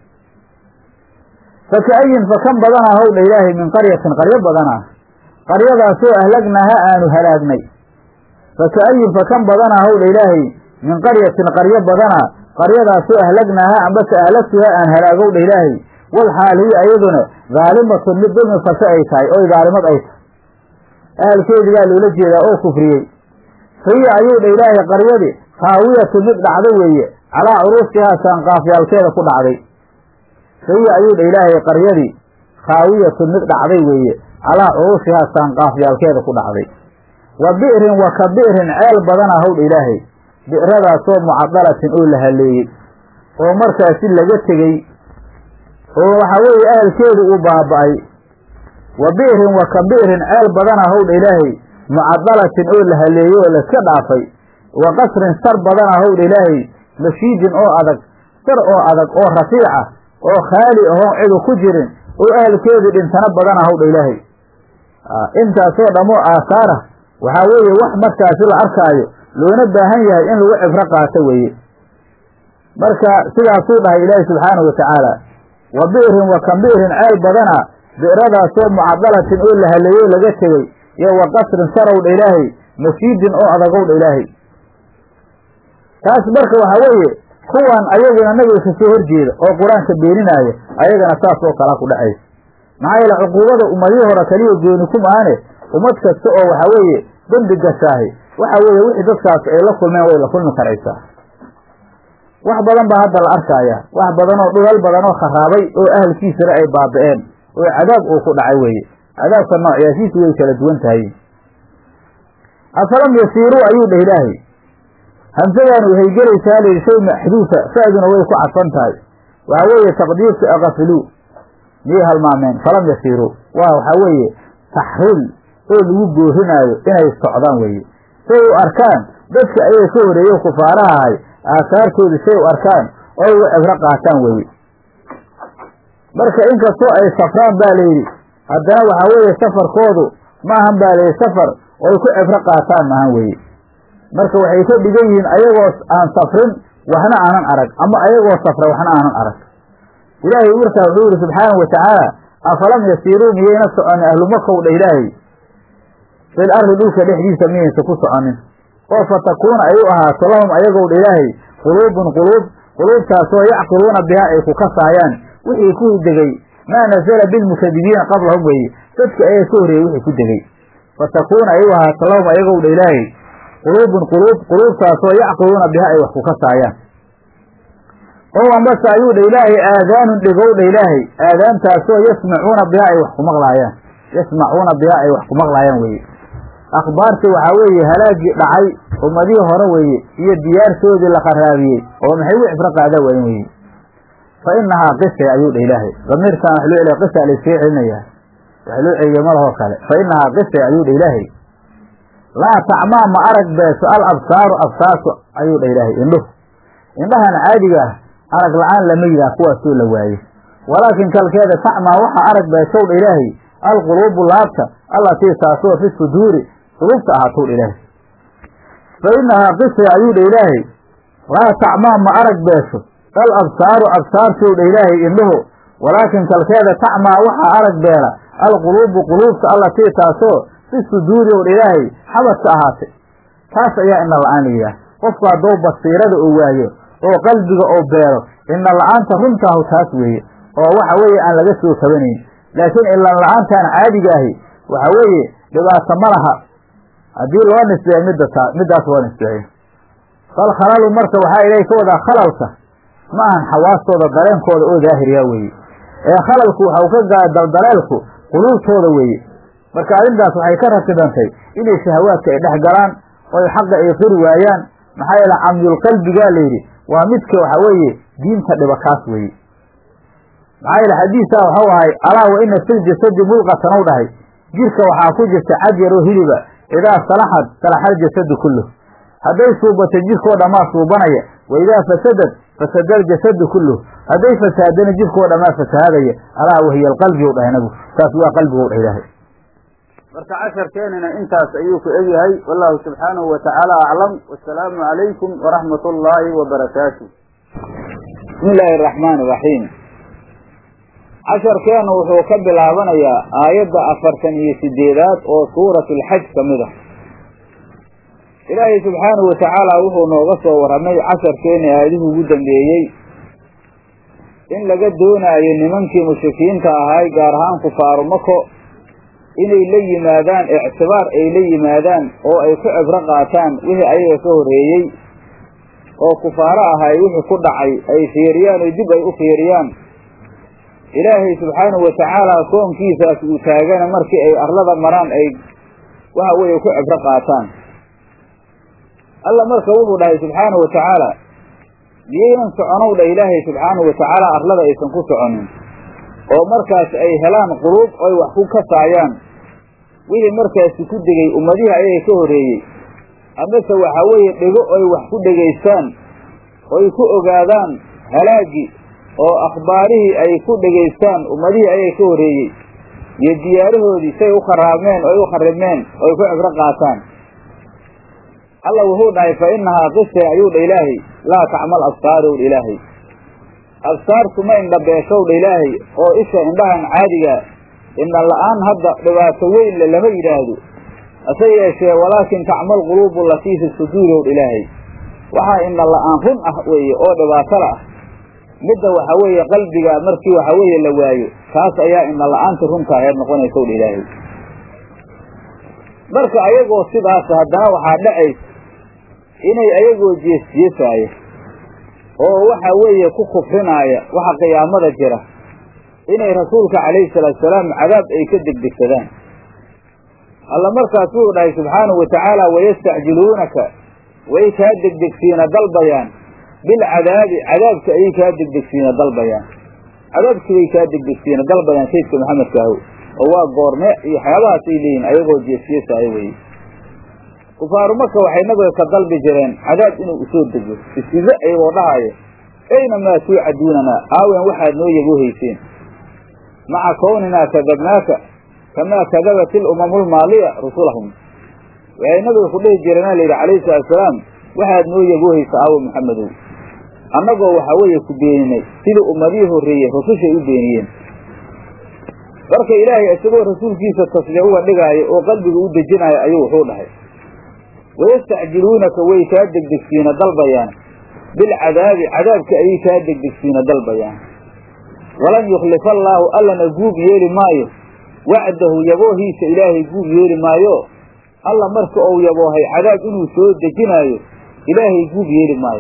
Speaker 1: faka'ayin fa kan badanaa howdha ilaahay min qaryatin qaryo badanaa qaryadaasoo ahlagnaha aanu halaagnay faka'ayin fa kan badanaa howdha ilaahay min qaryatin qaryo badanaa qaryadaasoo ahlagnaha ambase ahlagtuha aan halaagowdha ilaahay wal xaal hiya ayaduna daalimatun mid dulmi fashe ay tahay oy daalimad ay tahay ahalkeedigaa loola jeedaa oo kufriyey fahiya ayuu dha ilaahay qaryadii khaawiyatu mid dhacdo weeye calaa curuusihaa saanqaafyaalkeeda ku dhacday fahiya ayuu dha ilaahay qaryadii khaawiyatu mid dhacday weeye calaa curuusihaa saanqaafyaalkeeda ku dhacday wa bi'rin wa ka bi'rin ceel badana howdha ilaahay bi'radaasoo mucadalatin oo la haleeyey oo markaasi laga tegey oo waxaa weeye ahalkeedu uu baaba'ay wa bi'rin wa ka bi'rin ceel badana howdha ilaahay mucadalatin oo la haleeyey oo laska dhaafay wa qasrin sar badana howdha ilaahay mashiidin oo adag sar oo adag oo rafiica oo khaali ahoon cidu ku jirin oo ahalkeedu dhintana badana howdha ilaahay intaasoo dhammoo aasaara waxaa weeye wax markaasi la arkaayo loona baahan yahay in lagu cibro qaato weeye marka sidaasuu dhahay ilaahi subxaanahu watacaala wa bi'rin wa kan bi'rin ceel badana bi'radaasoo mucadalatin oo la haleeyo laga tegey iyo wa qasrin sarowdha ilaahay mashiidin oo adagowdha ilaahay taas marka waxaa weeye kuwan ayaguna nabiga kasoo horjeeda oo qur-aanka beeninaaya ayagana saas oo kalaa ku dhacaysa maxaa yeele cuquubada ummadihii hore kaliya gooni ku maane ummad kasta oo waxaa weeye dembi gashaahi waxa weeye wixii dadkaas ay la kulmeen way la kulmi karaysaa wax badan baa hadda la arkaaya wax badan oo dhulal badan oo kharaabay oo ahalkiisana ay baaba'een oo cadaab uu ku dhacay weeye cadaabka noocyaasiisu way kala duwan tahay afalam yasiiruu ayuu dheh ilaahay hamsadan waxay gelaysaa layidhi shay maxduufa fa'duna way ku cadfan tahay waxaa weeye taqdiirka akafiluu miyay halmaameen falam yasiiruu waa waxaa weeye taxriil oo lagu boorinaayo inay socdaan weeye say u arkaan dadka ayaga ka horeeyo kufaaraha ahay aasaartooda say u arkaan oo uga cibro qaataan weeye marka inkastoo ay safraan baa layidhi haddana waxaa weeye safarkoodu maahan baa layidhi safar oo ay ku cibro qaataan maahan weeye marka waxay ka dhigan yihiin ayagoo aan safrin waxna aanan arag ama ayagoo safra waxna aanan arag ilaahay markaa wuxuu yihi subxaanahu watacaala afalam yasiiruu miyayna soconin ahlumakow dha ilaahay fil ardi dhulka dhexdiisa miyaysa ku soconin oo fatakuuna ay u ahaato lahum ayagow dha ilaahay quluubun quluub quluubtaasoo yacqiluuna bihaa ay ku kasaayaan wixii ku degey maa nazala bilmukadibiina qablahum weeye dadka ayaa ka horreeyey wixii ku degey fatakuuna ay u ahaato lahum ayagow dha ilaahay quluubun quluub quluubtaasoo yacqiluuna biha ay wax ku kasaayaan oo ambase ayuu dha ilaahay aadaanun dhegow dha ilaahay aadaantaasoo yasmacuuna biha ay wax ku maqlaayaan yasmacuuna biha ay wax ku maqlaayaan weeye akhbaartii waxaa weeye halaagii dhacay ummadihii hore weeye iyo diyaartoodii la qaraabiyey oo maxay ugu cibro qaada waayen weye fa inahaa qise ayuu dha ilaahay damiirkan wax loo celiya qisa layskaga celinayaa wax loo celiya malahoo kale fa inahaa qise ayuu dha ilaahay laa tacmaa ma arag beeso al absaaru absaartu ayuu dha ilaahay indhuhu indhahan caadiga ah arag la-aan lama yidhaah kuwaasoo la waaye walaakin kalkeeda tacmaa waxaa arag beesow dha ilaahay alquluubu laabta allatii taasoo fi suduuri quluubta ahaatow dha ilaahay fa inahaa qise ayuu dha ilaahay laa tacmaa ma arag beesho al absaaru absaartow dha ilaahay indhuhu walaakin kalkeeda tacmaa waxaa arag beela alquluubu quluubta allatii taasoo fi suduuri ow dha ilaahay xabadka ahaatay taas ayaa ina la-aan la yidhaah qofku haddou basiirada oo waayo oo qalbiga oo beero ina la-aanta runtaahu taas weeye oo waxa weeye aan laga soo kabanayn laakiin ilan la-aantaan caadiga ahi waxa weeye dhibaato ma laha haddii loo nisbeeyo midda taa middaas loo nisbeeyo bal khalalu marka waxaa ilaahay ka wadaa khalalka ma ahan xawaastooda dareenkooda oo daahiriya weeye ee khalalku waxau ka gaa daldaleelku quluubtooda weeye marka arrintaas waxay ka ratibantay inay shahawaadka ay dhex galaan oy xaqa ay qiri waayaan maxaa yeele camyulqalbigaa layidhi waa midka waxa weeye diinta dhiba kaas weeye maxaa yeele xadiisaa waxau ahay alaa wa ina fil jasadi mulqatan ou dhahay jirka waxaa ku jirta cad yaroo hiliba idaa salaxad salaxa aljasadu kulluh hadday suubato jirkoo dhammaa suubanaya wa idaa fasadad fasada aljasadu kulluh hadday fasaadana jirkoo dhammaa fasahaadaya alaa wahiya alqalbi ou dhahay nabigu taas waa qalbigo dhah ilaahay marka casharkeenina intaas ayuu ku egyahay wallahu subxaanahu wa tacaala aclam wasalaamu calaykum waraxmat ullaahi wabarakaatu bismi illaahi araxmaani iraxiim casharkeenu wuxuu ka bilaabanayaa aayadda afartan iyo sideedaad oo suurat alxaj ka mid ah ilaahay subxaanahu watacaala wuxuu nooga soo warramay casharkeeni aayadihii ugu dambeeyey in laga doonaayo nimankii mushrikiinta ahaay gaar ahaan kufaaru mako inay la yimaadaan ictibaar ay la yimaadaan oo ay ku cibro qaataan wixii ayaga ka horreeyey oo kufaaro ahay wixii ku dhacay ay fiiriyaan oo dib ay u fiiriyaan ilaahay subxaanahu watacaala koonkiisaas uu taagana markii ay arlada maraan ay waxa weeye ku cibro qaataan alla marka wuxuu dhahay subxaanahu watacaala miyaynan soconow dha ilaahay subxaanahu watacaala arlada aysan ku soconin oo markaas ay helaan quluub oy wax ku kasaayaan wixii markaasi ku degay ummadihii ayaga ka horreeyey amase waxaa weeye dhego oy wax ku dhegaystaan oy ku ogaadaan halaagii oo akhbaarihii ay ku dhegaystaan ummadihii ayaga ka horreeyey iyo diyaarahoodii say u kharaabmeen oy u kharibmeen oy ku cibro qaataan alla wuxuu dhahay fa innahaa qise ayuu dha ilaahay laa tacmal absaarow dha ilaahay absaartu ma indhabeeshow dha ilaahay oo isha indhahan caadiga indha la-aan hadda dhibaato weyn le lama yidhaahdo hase yeeshee walaakin tacmal quluubu latii fi suduurow dha ilaahay waxaa indha la-aan run ah weeye oo dhibaatala ah midda waxa weeye qalbiga markii waxa weeye la waayo taas ayaa indha la-aanta runta aheed noqonaysaw dha ilaahay marka ayagoo sidaas haddana waxaa dhacaysa inay ayagoo jeesjeesaaya oo waxa weeye ku kufrinaaya waxa qiyaamada jira inay rasuulka calayhi salaatu salaam cadaab ay ka degdegsadaan alla markaas wuxuu dhahay subxaanahu watacaala wayastacjiluunaka way kaa degdegsiina dalbayaan bilcadaabi cadaabka ayay kaa degdegsiina dalbayaan cadaabkii bay kaa degdegsiina dalbayaan sayidka maxamedka ahow oo waa goorme iyo waxyaabahaasay leeyihin ayagoo jeesjeesaayo weye kufaaru marka waxay nabiga ka dalbi jireen cadaab inuu usoo dego isize ayagoo dhahaayo ayna maa tuucaduunanaa aawen waxaad noo yaboohayseen maca kowninaa kadabnaaka kamaa kadabat ilumamu lmaaliya rusulahum waxay nabiga ku dhihi jireen layidhi calayhi salaatusalaam waxaad noo yaboohaysa aawo maxamedow annagoo waxaa weeye ku beeninay sidii ummadihii horreeyey rusushay u beeniyeen marka ilaahay isagoo rasuulkiisa tasliix uga dhigaayo oo qalbiga u dejinaayo ayuu wuxuu dhahay wayastacjiluunaka way kaa degdegsiina dalbayaan bilcadaabi cadaabka ayay kaa degdegsiina dalbayaan walan yukhlifa allaahu allana guub yeeli maayo wacdahu yaboohiisa ilaahay guub yeeli maayo alla marka uu yaboohay cadaab inuu soo dejinaayo ilaahay guub yeeli maayo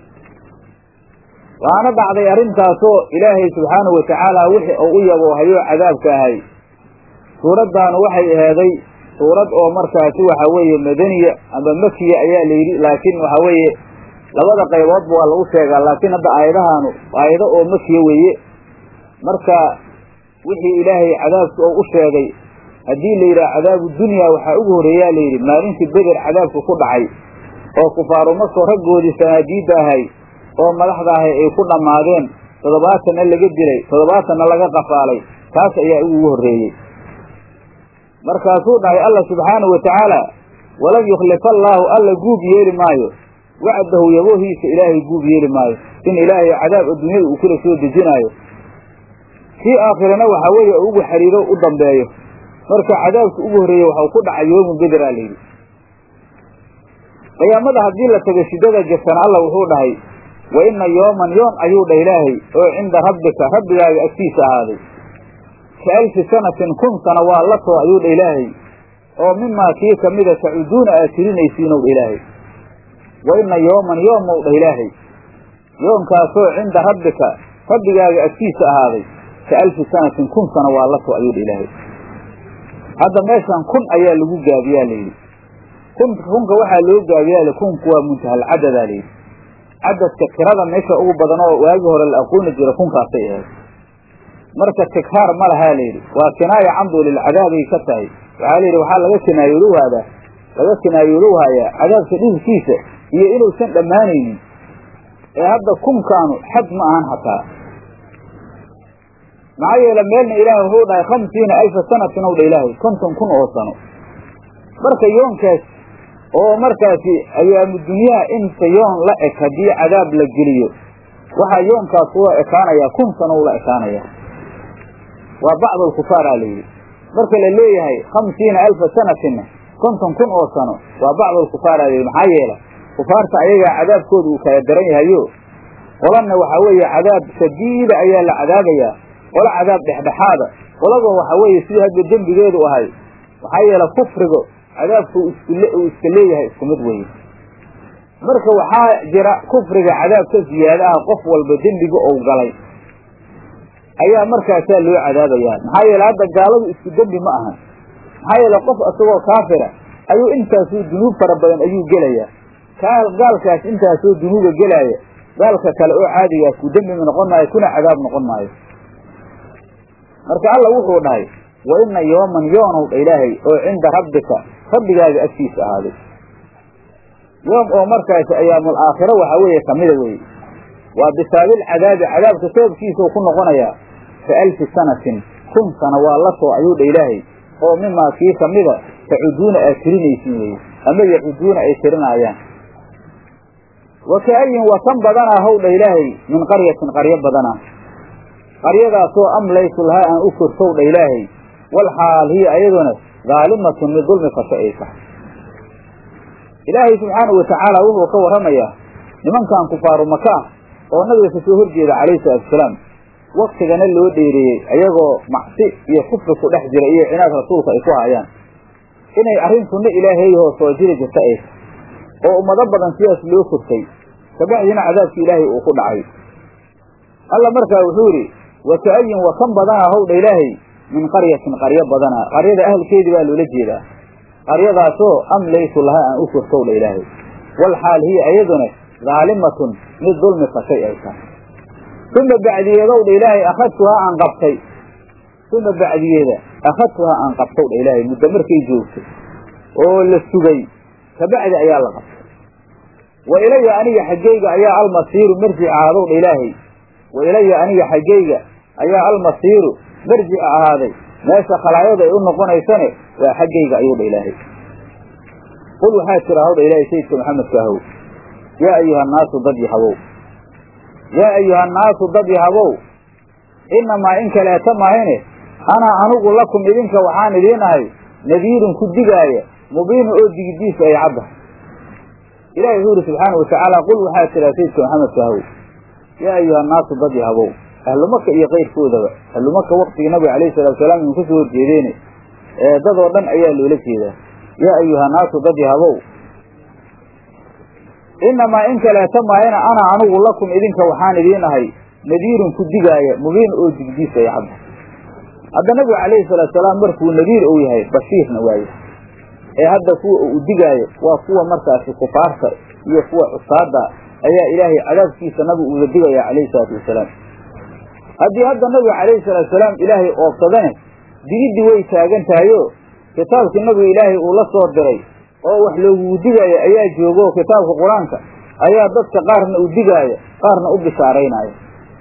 Speaker 1: waana dhacday arrintaasoo ilaahay subxaanahu watacaala wixii uu u yaboohayoo cadaabka ahay suuraddaanu waxay aheeday suurad oo markaasi waxa weeye madaniya ama makiya ayaa la yidhi laakiin waxa weeye labada qayboodba waa lagu sheegaa laakiin hadda aayadahaanu aayado oo makiya weeye marka wixii ilaahay cadaabka oo u sheegay haddii la yidhaha cadaabu dunya waxaa ugu horreeyaa layidhi maalintii beder cadaabka ku dhacay oo kufaaru markoo raggoodii sanaadiidda ahay oo madaxda ahay ay ku dhammaadeen toddobaatanna laga dilay toddobaatanna laga qafaalay taas ayaa ugu horreeyey markaasuu dhahay alla subxaanahu watacaala walan yukhlifa allaahu alla guub yeeli maayo wacdahu yaboohiisa ilaahay guub yeeli maayo in ilaahay cadaab adduunyada uu kula soo dejinaayo kii aakhirana waxaa weeye ugu xidhiiro u dambeeyo marka cadaabka ugu horreeye waxau ku dhacay yoomu bederaa layidhi qiyaamada haddii la tago shiddada jirtana alla wuxuu dhahay wa inna yooman yoom ayuu dhah ilaahay oo cinda rabbika rabbigaaga agtiisa ahaaday ka alfi sanatin kun sana waa la too ayuu dha ilaahay oo mimaa kii kamida tacuduuna aad tirinaysiinow dha ilaahay wa inna yooman yoomow dhah ilaahay yoomkaasoo cinda rabbika rabbigaaga agtiisa ahaaday ka alfi sanatin kun sana waa la too ayuu dha ilaahay hadda meeshan kun ayaa lagu gaabiyaa layidhi kun kunka waxaa loo gaabiyaa kunku waa muntahalcadadaa layidhi cadadka tirada meesha ugu badan oo waagii hore la aqooni jira kunkaasay ahayd marka tikhaar ma lahaa layidhi waa kinaaya camdu lilcadaabay ka tahay waxaa layidhi waxaa laga kinaayoolowhaadaa laga kinaayoolowhayaa cadaabka dhibkiisa iyo inuusan dhammaanaynin ee hadda kunkaanu xad ma ahan hataa maxaa yeele meelna ilaahay wuxuu dhahay khamsiina alfa sanatin ow dha ilaahay konton kun oo sano marka yoonkaas oo markaasi ayaamu dunyaha inta yoon la eg haddii cadaab la geliyo waxaa yoonkaas ula ekaanayaa kun sano ula ekaanaya waa bacdu alkufaaraa layidhi marka la leeyahay khamsiina alfa sanatinna konton kun oo sano waa bacdu alkufaaraa layidhi maxaa yeele kufaarta ayagaa cadaabkooda uu kala daran yahayo qolanna waxaa weeye cadaab shadiida ayaa la cadaabayaa qola cadaab dhexdhexaada qoladoo waxaa weeye sidii hadda dembigeedu ahay maxaa yeele kufriga cadaabku uu iska leeyahay isku mid weye marka waxaa jira kufriga cadaab ka ziyaada ah qof walba dembiga ou galay ayaa markaasaa loo cadaabayaa maxaa yeele hadda gaaladu isku dembi ma ahan maxaa yeele qof isagoo kaafira ayuu intaasoo dunuub fara badan ayuu gelayaa gaalkaas intaasoo dunuuba gelaaya gaalka kale oo caadigaas ku dembima noqon maayo kuna cadaab noqon maayo marka alla wuxuu dhahay wa ina yooman yoonow dha ilaahay oo cinda rabbika rabbigaaga agtiisa ahaaday yoom oo markaasi ayaamul aakhiro waxaa weeye kamida weye waa bisaabil cadaabi cadaabka sababkiisau ku noqonayaa ka alfi sanatin kun sana waa la soo ayuu dha ilaahay oo mimaa kii kamida tacuduuna aad tirinaysin weeye ama yacuduuna ay tirinaayaan wa ka'ayin wakan badanaa how dha ilaahay min qaryatin qaryo badanaa qaryadaasoo amlaytu lahaa aan u kortow dha ilaahay wal xaal hiya ayaduna daalimatun mid dulmi fasho ay tahay ilaahay subxaanahu watacaala wuxuu ka warramayaa nimankan kufaaru maka ah oo nabiga kasoo horjeeda calayhi salaatuasalaam waktigana loo dheereeyey ayagoo macsi iyo kufri ku dhex jira iyo cinaad rasuulka ay ku haayaan inay arrin sunno ilaahayhoo soo jiri jirta ay tahay oo ummado badan sidaas loo kortay kabacdiina cadaabkii ilaahay uu ku dhacay alla markaa wuxuu yidhi wa ka'ayin wa kan badanaa howdha ilaahay min qaryatin qaryo badanaa qaryada ahalkeedii baa loola jeedaa qaryadaasoo amlaytu lahaa aan u kortowdha ilaahay wal xaal hiya ayaduna daalimatun mid dulmi fashay ay tahay uma bacdiyeedowdha ilaahay akhadtuhaa aan qabtay uma bacdiyeeda akhadtuhaa aan qabtowdha ilaahay muddo markay joogtay oo la sugay kabacdi ayaa la qabtay wa ilaya aniga xaggayga ayaa almasiiru marjica ahaadowdha ilaahay wa ilaya aniga xaggayga ayaa almasiiru marjica ahaaday meesha khalaayada ay u noqonaysane waa xaggayga ayuu dha ilaahay qul waxaa tira hawdha ilaahay sayidka maxamedka ahow yaa ayuha annaasu dad yahabow yaa ayuha annaasu dad yahabow innamaa in kaleeta mahayne anaa anugu lakum idinka waxaan idiin ahay nadiirun ku digaaya mubiinu oo digidiisu ay caddahay ilahi wuxuu yidhi subxaana watacaala qul waxaa tiraa sayidka maxamedka ahow yaa ayuha annaasu dad yahabow ahlumaka iyo kayrkoodaba ahlumaka waktigii nabiga alayhi salatu salaam inu kasoo horjeedeene ee dadoo dhan ayaa loola jeedaa yaa ayuha naasu dad yahabow innamaa in kaleeta maayana ana anugu lakum idinka waxaan idiin ahay nadiirun ku digaaya mubiin oo digdiis ay cadda hadda nabigu calayhi salaatu salaam markuu nadiir uu yahay bashiirna waaye ee hadda kuwa uu digaayo waa kuwa markaasi kufaarta iyo kuwa cusaada ayaa ilaahay cadaabkiisa nabigu uga digaya calayhi salaatu wasalaam haddii hadda nabiga calayhi salaatu salaam ilaahay oobsadane digiddii way taagan tahayo kitaabkii nabiga ilaahay uu la soo diray oo wax loogugu digaayo ayaa joogo kitaabka qur-aanka ayaa dadka qaarna u digaaya qaarna u bishaaraynaya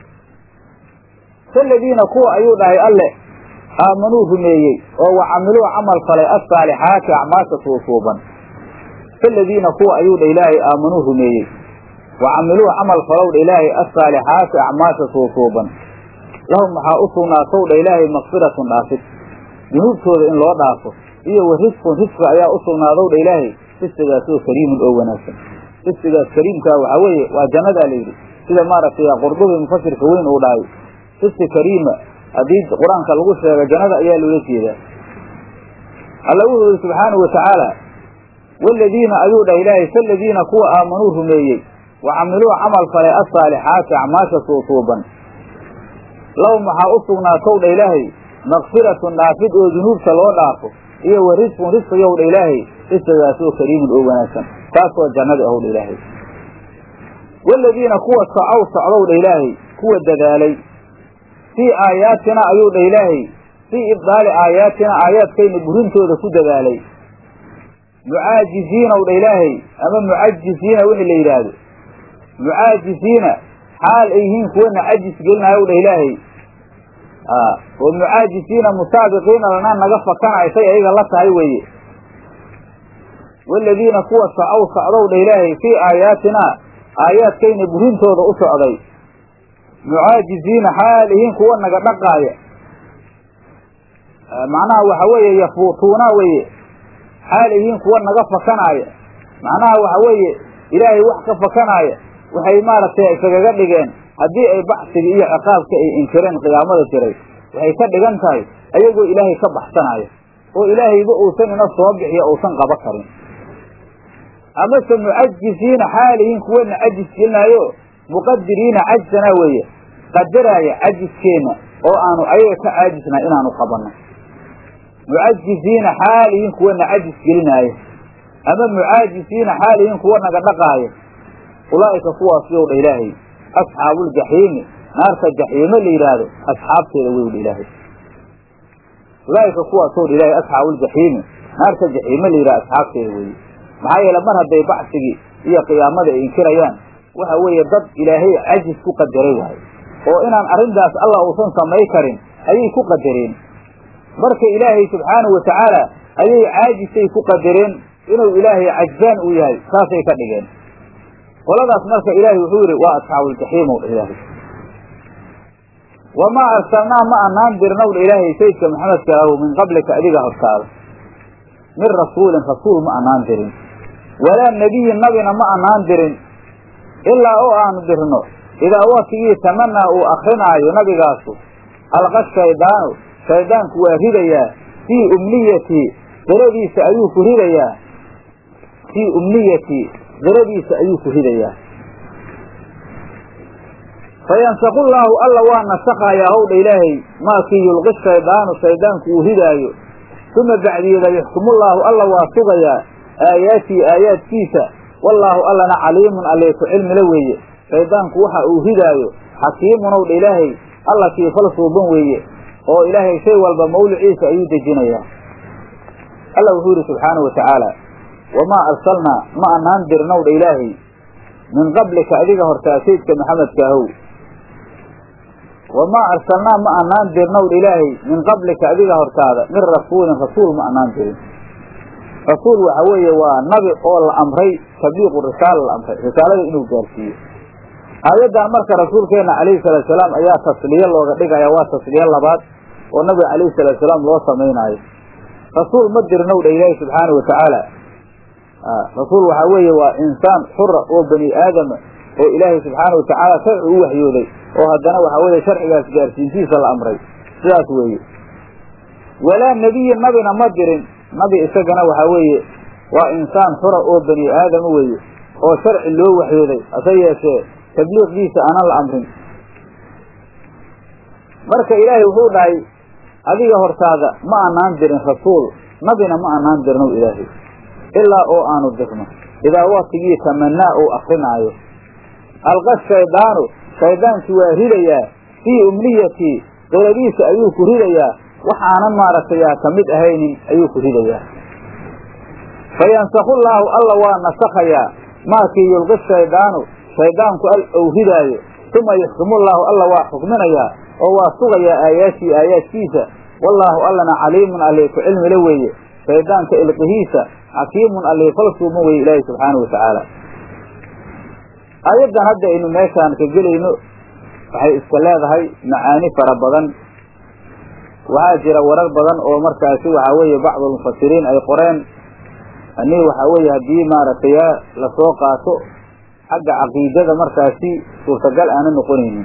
Speaker 1: kaladiina kuwa ayuu dhahay alle aamanuu rumeeyey oo wa camiluu camal falay assaalixaati acmaasha suusuuban kaladiina kuwa ayuu dha ilaahay aamanuu rumeeyey wa camiluu camal falow dha ilaahay assaalixaati acmaasha suusuuban lahum waxaa u sugnaatow dha ilaahay makfiratun dhaafid dunuubtooda in loo dhaafo iyo wa risqun risqi ayaa u sugnaadow dha ilaahay risqigaasoo kariimun oo wanaagsan risqigaas kariimkaa waxaa weeye waa jannadaa layidhi sida maaragtay qurdubi mufasirka weyn uu dhahay risqi kariima haddii qur-aanka lagu sheego jannada ayaa loola jeedaa alla wuxuu yihi subxaanahu watacaala waaladiina ayuu dhah ilaahay kaladiina kuwa aamanuu rumeeyey wa camiluu camal falay assaalixaati acmaasha suusuuban lahum waxaa u sugnaatow dha ilaahay makfiratun dhaafid oo dunuubta loo dhaafo iyo wa risqun risqigow dha ilaahay risqigaasoo kariimun oo wanaagsan taasoo jannada ahow dha ilaahay waaladiina kuwa socow socdow dha ilaahay kuwa dadaalay fii aayaatina ayuu dha ilaahay fii ibdaali aayaatina aayaadkayna burintooda ku dadaalay mucaajiziinaw dha ilaahay ama mucajisiina wixii la yidhaahdo mucaajisiina xaal ay yihiin kuwana cajis gelinayow dha ilaahay oo mucaajisiina musaabiqiina lana naga fakanayo say ayaga la tahay weeye waaladiina kuwa socow socdow dha ilaahay fii aayaatinaa aayaadkayna burintooda u socday mucaajiziina xaal yihiin kuwa naga dhaqaaya macnaha waxa weeye yafuutuuna weeye xaal yihiin kuwa naga fakanaaya macnaha waxa weeye ilaahay wax ka fakanaaya waxay maaragtay isagaga dhigeen haddii ay baxsiga iyo ciqaabka ay inkireen qiyaamada jiray waxay ka dhigan tahay ayagoo ilaahay ka baxsanaya oo ilaahayba uusan ina soo bixiyo uusan qaba karin amase mucajisiina xaalihiin kuwana cajis gelinaayo muqadiriina cajsanaa weeye qadaraaya cajiskeenna oo aanu ayaga ka caajisnaa inaanu qabanno mucajisiina xaalihiin kuwana cajis gelinaayo ama mucaajisiina xaalihiin kuwa naga dhaqaayo ulaa'ika kuwaasiyow dha ilaahay asxaabuuljaxiimi naarta jaxiime la yidhaahdo asxaabteeda wey dha ilaahay ulaa'ika kuwaasow dha ilaahay asxaabuuljaxiimi naarta jaxiime la yidhahdo asxaabteeda weeye maxaa yeele mar hadday bacsigii iyo qiyaamada ay inkirayaan waxa weeye dad ilaahay cajis ku qadaray waayo oo inaan arrintaas allah uusan samay karin ayay ku qadareen marka ilaahay subxaanahu watacaala ayay caajisay ku qadareen inuu ilaahay cajbaan uu yahay saasay ka dhigeen qoladaas marka ilaahay wuxuu yidhi waa asxaabuuljaxiimow dha ilaahay wamaa arsalnaa ma anaan dirnow dha ilaahay sayidka maxamedka ahu min qablika adiga hortaada min rasuulin rasuul ma anaan dirin walaa nebiyin nabina ma anaan dirin ilaa oo aanu dirno idaa waktigii tamanaa uu akrinaayo nabigaasu alqa shaydaanu shaydaanku waa ridayaa fii umniyatii qiradiisa ayuu ku ridayaa fii umniyatii qiradiisa ayuu ku ridayaa fayansaqu llaahu alla waa nasakhayaa howdha ilaahay maakii yulqi shaydaanu shaydaanku uu ridaayo uma bacdiyeeda yaxkumullaahu alla waa sugayaa aayaatii aayaadkiisa wallaahu allana caliimun allee ku cilmila weeye shaydaanku waxa uu ridaayo xakiimunow dha ilaahay alla kii fal suuban weeye oo ilaahay shay walba mawliciisa ayuu dejinayaa alla wuxuu yidhi subxaanahu watacaala wamaa arsalnaa ma anaan dirnow dha ilaahay min qablika adiga hortaa sayidka maxamedka ahow wamaa arsalnaa ma anaan dirnow dha ilaahay min qablika adiga hortaada min rasuulin rasuul ma anaan dirin rasuul waxa weeye waa nabi oo la amray tabliiqu risaala la amray risaalada inuu gaarsiiyo aayaddan marka rasuulkeenna calayhi salaatu salaam ayaa tasliye looga dhigaya waa tasliye labaad oo nabiga calayhi salaatu salaam loo samaynaayo rasuul ma dirnow dha ilaahi subxaana wa tacaala rasuul waxaa weeye waa insaan xura oo bani aadama oo ilaahay subxaana wa tacaala sharci u waxyooday oo haddana waxaa weeye sharcigaas gaarsiintiisa la amray sidaas weeye walaa nebiyin nabina ma dirin nabi isagana waxaa weeye waa insaan xura oo bani aadama weeye oo sharci loo waxyooday hase yeeshee tabliiqdiisa aanan la amrin marka ilaahay wuxuu dhahay adiga hortaada ma anaan dirin rasuul nabina ma anaan dirnow ilaahay ilaa oo aanu dirno idaa waktigii tamanaa uu akrinaayo alqa shaydaanu shaydaankii waa ridayaa fii umniyatii qiradiisa ayuu ku ridayaa waxaanan maaragtay ka mid ahaynin ayuu ku ridayaa fayansakhu llaahu alla waa nasakhayaa maakii yulqi shaydaanu shaydaanku al ou ridaayo uma yuxkimullaahu alla waa xukminayaa oo waa sugayaa aayaashii aayaadkiisa wallaahu allana caliimun allee ku cilmila weeye shaydaanka ilqihiisa xakiimun allee falsuuma weye ilaahi subxaanahu watacaala aayaddan hadda aynu meeshaan ka gelayno waxay iska leedahay macaani fara badan waxaa jira warar badan oo markaasi waxaa weeye bacdulmufasiriin ay qoreen anii waxaa weeye haddii maaragtay lasoo qaato xagga caqiidada markaasi suurtagal aana noqonaynin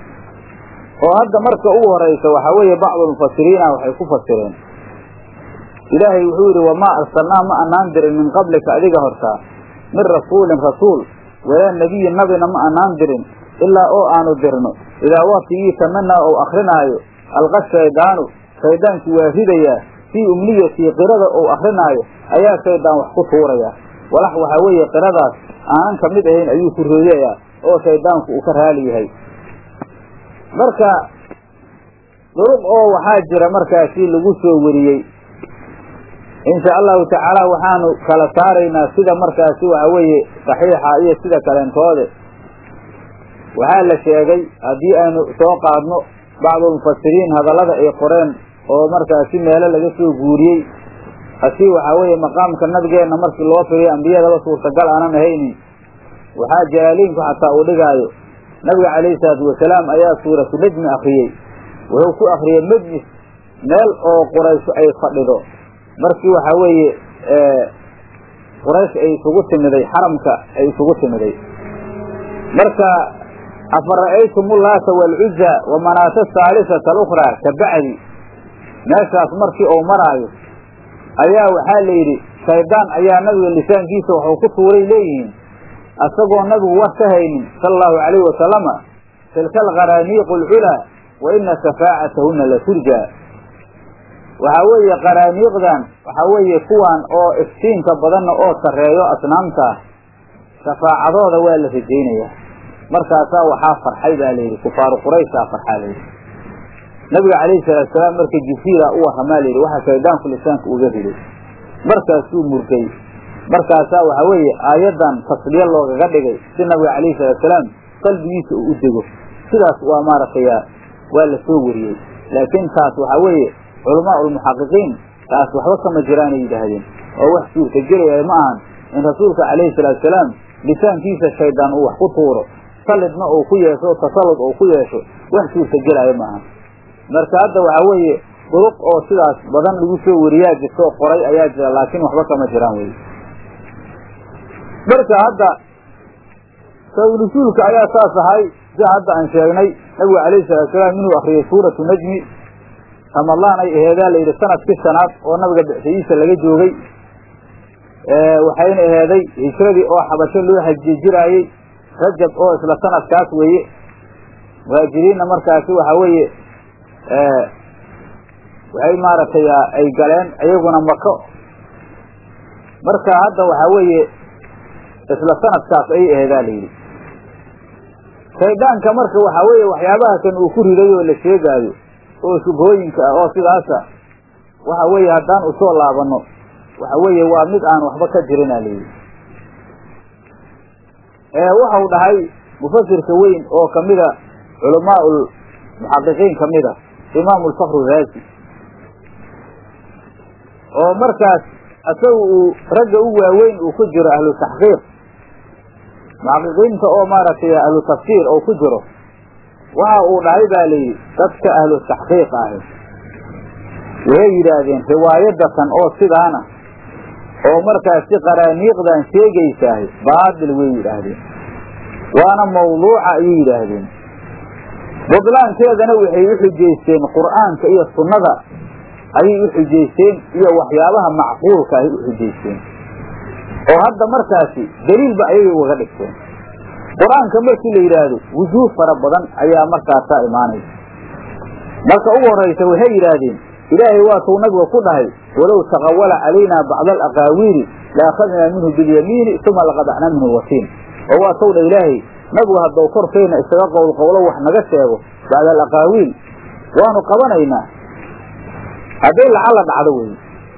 Speaker 1: oo hadda marka ugu horaysa waxaa weeye bacdulmufasiriina waxay ku fasireen ilaahay wuxuu yidhi wamaa arsalnaa ma anaan dirin min qablika adiga hortaa min rasuulin rasuul walaa nebiyin nabina ma anaan dirin ilaa oo aanu dirno idaa waktigii tamanaa ou akrinaayo alqa shaydaanu shaydaankii waa ridayaa fii umniyatii qirada ou akrinaayo ayaa shaydaan wax ku tuurayaa walax waxaa weeye qiradaas aanan ka mid ahayn ayuu ku ridayaa oo shaydaanku uu ka raali yahay marka duruq oo waxaa jira markaasi lagu soo wariyey insha allahu tacaala waxaanu kala saaraynaa sida markaasi waxa weeye saxiixa iyo sida kaleentoode waxaa la sheegay haddii aynu soo qaadno bacdulmufasiriin hadallada ay qoreen oo markaasi meelo laga soo guuriyey asii waxaa weeye maqaamka nabigeenna markii loo firiyo ambiyadaba suurtagal aanan ahaynin waxaa jalaaliinku xataa uu dhigaayo nabiga calayhi salaatu wasalaam ayaa suuratu najmi akriyey wuxuu ku akriyey majlis meel oo quraysh ay fadhido markii waxaa weeye quraysh ay isugu timiday xaramka ay isugu timiday marka afara'aytum ullaata waalcuza wa manaata ahaalisata alukhraa ka bacdi meeshaas markii uu maraayo ayaa waxaa la yidhi shaydaan ayaa nabiga lisaankiisa waxuu ku tuuray leeyihiin asagoo nabigu war ka haynin sala allahu calayhi wasalama tilka alqaraaniiqu alculaa wa ina shafaacatahunna la turjaa waxaa weeye qaraaniiqdan waxaa weeye kuwan oo iftiinka badanna oo sarreeyo asnaamta ah shafaacadooda waa la rajaynayaa markaasaa waxaa farxay baa layidhi kufaaru qurayshaa farxaa layidhi nabiga calayhi salaatu salaam marka jibriila u warramaa layidhi waxaa shaydaanku lisaanka uga riday markaasuu murgay markaasaa waxaa weeye aayaddan tasliye loogaga dhigay si nabiga calayhi salaatu salaam qalbigiisa uu u dego sidaas waa maaragtay waa la soo wariyey laakiin taas waxaa weeye culamaa ulmuxaqiqiin taas waxba kama jiraanay yidhaahdeen oo wax suurtagelaya ma ahan in rasuulka calayhi salaatu salaam lisaankiisa shaydaan uu wax ku tuuro sallidna uu ku yeesho o tasallud uu ku yeesho wax suurtagelaayo ma ahan marka hadda waxaa weeye duruq oo sidaas badan lagu soo wariyaa jirta oo qoray ayaa jira laakiin waxba kama jiraan wey marka hadda sawnusuulka ayaa saas ahay sida hadda aan sheegnay nabigu calayhi salatu salaam inuu akriyay suuratu najmi ramadaan ay aheedaa la yidhi sanadkii shanaad oo nabiga bixsadiisa laga joogay waxayna aheeday hijradii oo xabasho loo hajiye jiraayey rajab oo isla sanadkaas weeye muhaajiriinna markaasi waxaa weeye waxay maaragtay ay galeen iyaguna mako marka hadda waxaa weeye isla sanadkaas ayay aheedaa la yidhi shaydaanka marka waxaa weeye waxyaabaha kan uu ku riday oo la sheegaayo oo shubhooyinka ah oo sidaasa waxa weeye haddaan usoo laabanno waxa weeye waa mid aan waxba ka jirina layidhi waxau dhahay mufasirka weyn oo kamida culamaa muxaqiqiin kamida imaam lfakru raasi oo markaas isaga uu ragga u waaweyn uu ku jiro ahlu taxqiiq muxaqiqiinta oo maaragtay ahlu tafsiir oo ku jiro waxa uu dhahay baa layidhi dadka ahlu taxqiiq ahi waxay yidhaahdeen riwaayadatan oo sidaana oo markaasi qaraaniiqdan sheegaysaahay baatil way yidhaahdeen waana mawduuca ayay yidhaahdeen budlaankeedana waxay u xujaysteen qur'aanka iyo sunnada ayay u xujaysteen iyo waxyaabaha macquulka ahay u xujaysteen oo hadda markaasi daliilba ayagay ugaga dhigteen qur-aanka markii la yidhaahdo wujuuh fara badan ayaa markaasaa imaanaysa marka ugu horraysa waxay yidhaahdeen ilaahay waatuu nabiga ku dhahay walow taqawala calaynaa bacda alaqaawiili la akhadnaa minhu bilyamiini uma laqadacnaa minhu lwatiin oo waatow dha ilaahay nabigu haddou korkayna isaga qowl qowlo wax naga sheego bacda alaqaawiil waanu qabanaynaa hadday lacalla dhacdo wey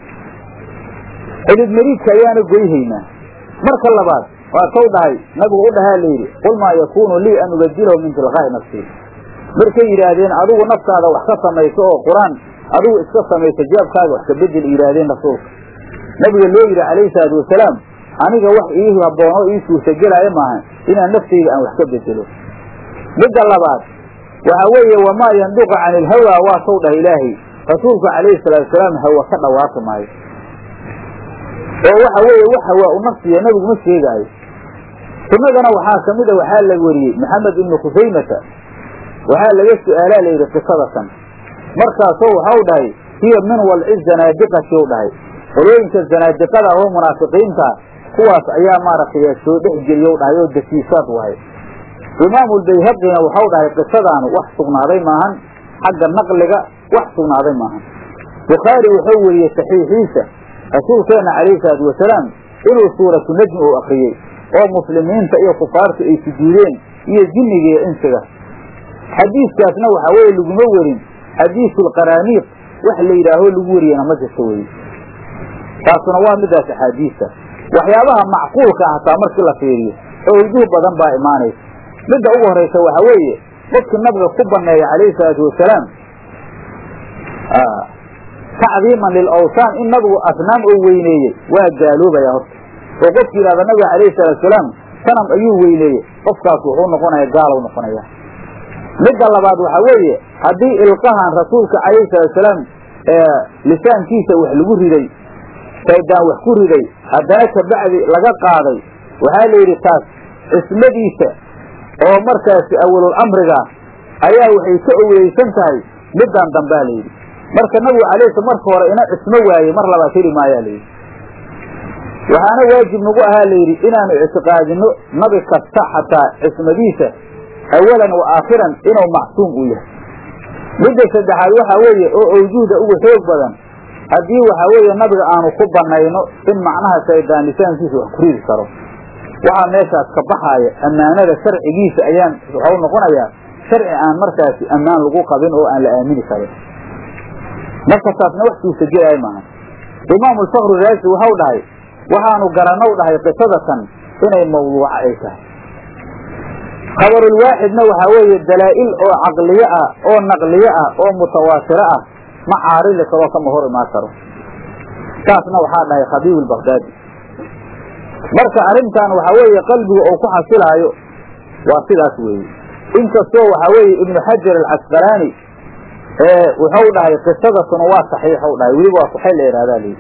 Speaker 1: xidid mariidka ayaana goyhaynaa marka labaad waa tow dhahay nabigu u dhahaa layidhi qul maa yakuunu lii an ubadilahu min tilqaa'i nafsii markay yidhaahdeen adigu naftaada wax ka samayso oo qur-aan adigu iska samayso jaabkaaga wax ka bedel yidhaahdeen rasuulka nabiga loo yidhi calayhi salaatu wasalaam aniga wax ii haboono ii suurtagelaayo maaha inaan naftayda aan wax ka bedelo midda labaad waxa weeye wamaa yanduqu cani ilhawaa waa tow dhah ilaahay rasuulku calayhi salaatu wasalaam hawa ka dhawaaqi maayo oo waxa weeye wax hawaa u nafsiya nabigu ma sheegaayo sunnadana waxaa ka mid a waxaa la weriyey maxamed ibnu khusaymata waxaa laga su-aalaa layidhi qisadatan markaasoo waxau dhahay hiya min walci zanaadiqati u dhahay qolooyinka zanaadiqada oo munaafiqiinta kuwaas ayaa maaragtay soo dhex geliyow dhahay oo dasiisaad wahay imaamulbayhaqina waxau dhahay qisadaanu wax sugnaaday maahan xagga naqliga wax sugnaaday maahan bukhaari wuxuu weriyey saxiixiisa rasuulkeenna calayhi salaatu wasalaam inuu suuratu najmi uu akriyey oo muslimiinta iyo kufaartu ay sujuudeen iyo jinniga iyo insiga xadiiskaasna waxaa weeye laguma werin xadiisulqaraaniiq wax la yidhaaho lagu wariyana ma jirto weye taasuna waa midaas axaadiista waxyaabaha macquulka ah hataa markii la fiiriyo oo wujuh badan baa imaanaysa midda ugu horaysa waxaa weeye qofkii nabiga ku banneeya calayhi salaatu wasalaam tacdiiman lilawsaan in nabigu asnaam oo weyneeyey waa gaaloobaya horta oo qofki yidhahda nabiga calayhi salaatu wasalaam sanam ayuu weyneeyey qofkaas wuxuu noqonaya gaalow noqonaya midda labaad waxaa weeye haddii ilqahan rasuulka calayhi salaatusalaam lisaankiisa wax lagu riday shaydaan wax ku riday haddana kabacdi laga qaaday waxaa la yidhi taas cismadiisa oo markaasi awalul amriga ayaa waxay ka owleysan tahay middan dambaa la yidhi marka nabigu calayhi marka hore ina cismo waaye mar labaad heli maayaa layidhi waxaana waajib nagu ahaa layidhi inaanu ictiqaadino nabi kasta xataa cismadiisa awalan wa aakhiran inuu macsuum uu yahay midda saddexaad waxaa weeye oo awjuhda ugu xoog badan haddii waxaa weeye nabiga aanu ku banayno in macnaha shaydaan lisaankiisa wax ku ridi karo waxaa meeshaas ka baxaaya ammaanada sharcigiisa ayaan waxau noqonayaa sharci aan markaasi ammaan lagu qabin oo aan la aamini karin marka taasna wax suurtagelaya maaha imaamu alfakru raasi waxau dhahay waxaanu garanow dhahay qisadatan inay mawduuco ay tahay khabarulwaaxidna waxaa weeye dalaa'il oo caqliye ah oo naqliye ah oo mutawaatiro ah ma caarili karoo kama hor imaan karo saasna waxaa dhahay khabiib albakdaadi marka arrintan waxaa weeye qalbiga uu ku xasilaayo waa sidaas weeye inkastoo waxaa weeye ibnu xajar alcasqalaani wuxuu dhahay qisadatuna waa saxiixu dhahay weliba waa saxiix la yidhahdaa layidhi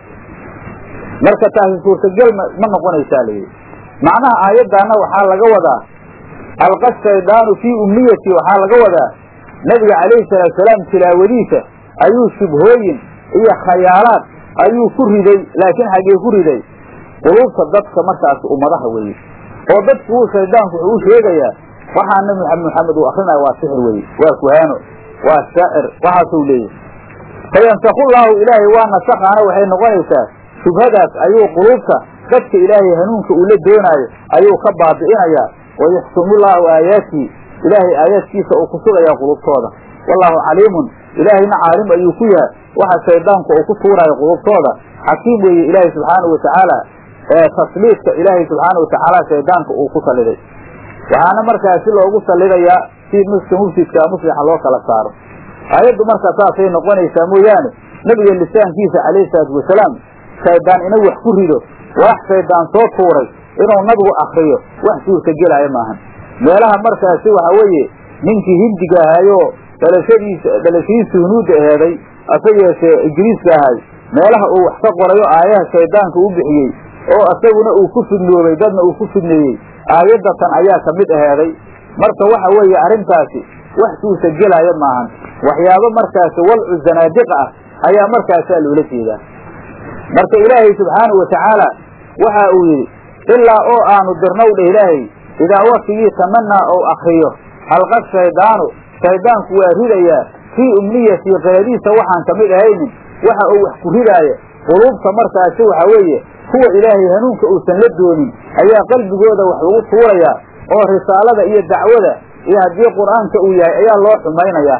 Speaker 1: marka taasi suurtagal ma noqonaysaa layidhi macnaha aayaddaana waxaa laga wadaa alqa shaydaanu fii umniyati waxaa laga wadaa nebiga calayhi salaatusalaam tilaawadiisa ayuu shubhooyin iyo khayaalaad ayuu ku riday laakiin xaggee ku riday quluubta dadka markaas ummadaha weeye oo dadku wuu shaydaanku wuxuu u sheegayaa waxaa nabi maxamed uu akrinaya waa sixir weye waa kuhaano waa shaacir waxaasuu leeyahy fayansakullaahu ilaahay waa nasakhaana waxay noqonaysaa shubhadaas ayuu quluubta dadka ilaahay hanuunka uu la doonaayo ayuu ka baabi'inayaa wayuxkimullaahu aayaatihi ilaahay aayaadkiisa uu ku sugayaa qulubtooda wallaahu caliimun ilaahayna caalim ayuu ku yahay waxa shaydaanku uu ku tuuraayo qulubtooda xakiim weeye ilaahay subxaanahu watacaala ee tasliidka ilaahay subxaana watacaala shaydaanka uu ku salliday waxaana markaasi loogu sallidayaa si miska mufsidkaa muslixa loo kala saaro aayaddu marka saasay noqonaysaa mooyaane nebiga lisaankiisa calayhi salaatu wasalaam shaydaan inuu wax ku rido wax shaydaan soo tuuray inuu nabigu akriyo wax suurtagelaayo maahan meelaha markaasi waxa weeye ninkii hindiga ahayoo dhalashadiisa dhalashadiisa hunuudda aheeday ase yeeshee ingiriiska ahay meelaha uu wax ka qorayo aayaha shaydaanka u bixiyey oo isaguna uu ku fidnoobay dadna uu ku fidneeyey aayaddatan ayaa ka mid aheeday marka waxa weeye arrintaasi wax suurtagelaayo maahan waxyaabo markaasi walcu zanaadiqa ah ayaa markaasaa loola jeedaa marka ilaahay subxaanahu watacaala waxa uu yidhi ilaa oo aanu dirnow dheh ilaahay idaa waktigii tamanaa ou akriyo halqa shaydaanu shaydaanku waa ridayaa fii umniyatii qeediisa waxaan ka mid ahaynin waxa uu wax ku ridaaya quluubta markaasi waxa weeye kuwa ilaahay hanuunka uusan la doonin ayaa qalbigooda wax lagu tuurayaa oo risaalada iyo dacwada iyo haddii qur'aanka uu yahay ayaa loo xumaynayaa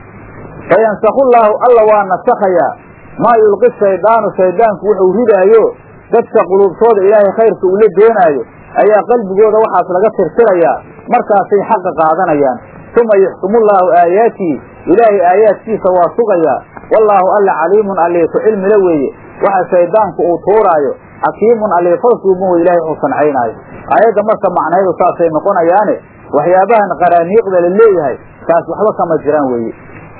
Speaker 1: fayansakullaahu alla waa nasakhayaa maa yulqi shaydaanu shaydaanku wuxuu ridaayo dadka quluubtooda ilaahay khayrka uu la doonaayo ayaa qalbigooda waxaas laga tirtirayaa markaasay xaqa qaadanayaan uma yuxkimullaahu aayaatihi ilaahay aayaadkiisa waa sugayaa wallaahu alla caliimun allee ku cilmila weeye waxa shaydaanku uu tuuraayo xakiimun allee falsuuban wey ilahay uu sancaynaayo aayadda marka macnaydu saasay noqonayaane waxyaabahan qaraaniiqda la leeyahay taas waxba kama jiraan weeye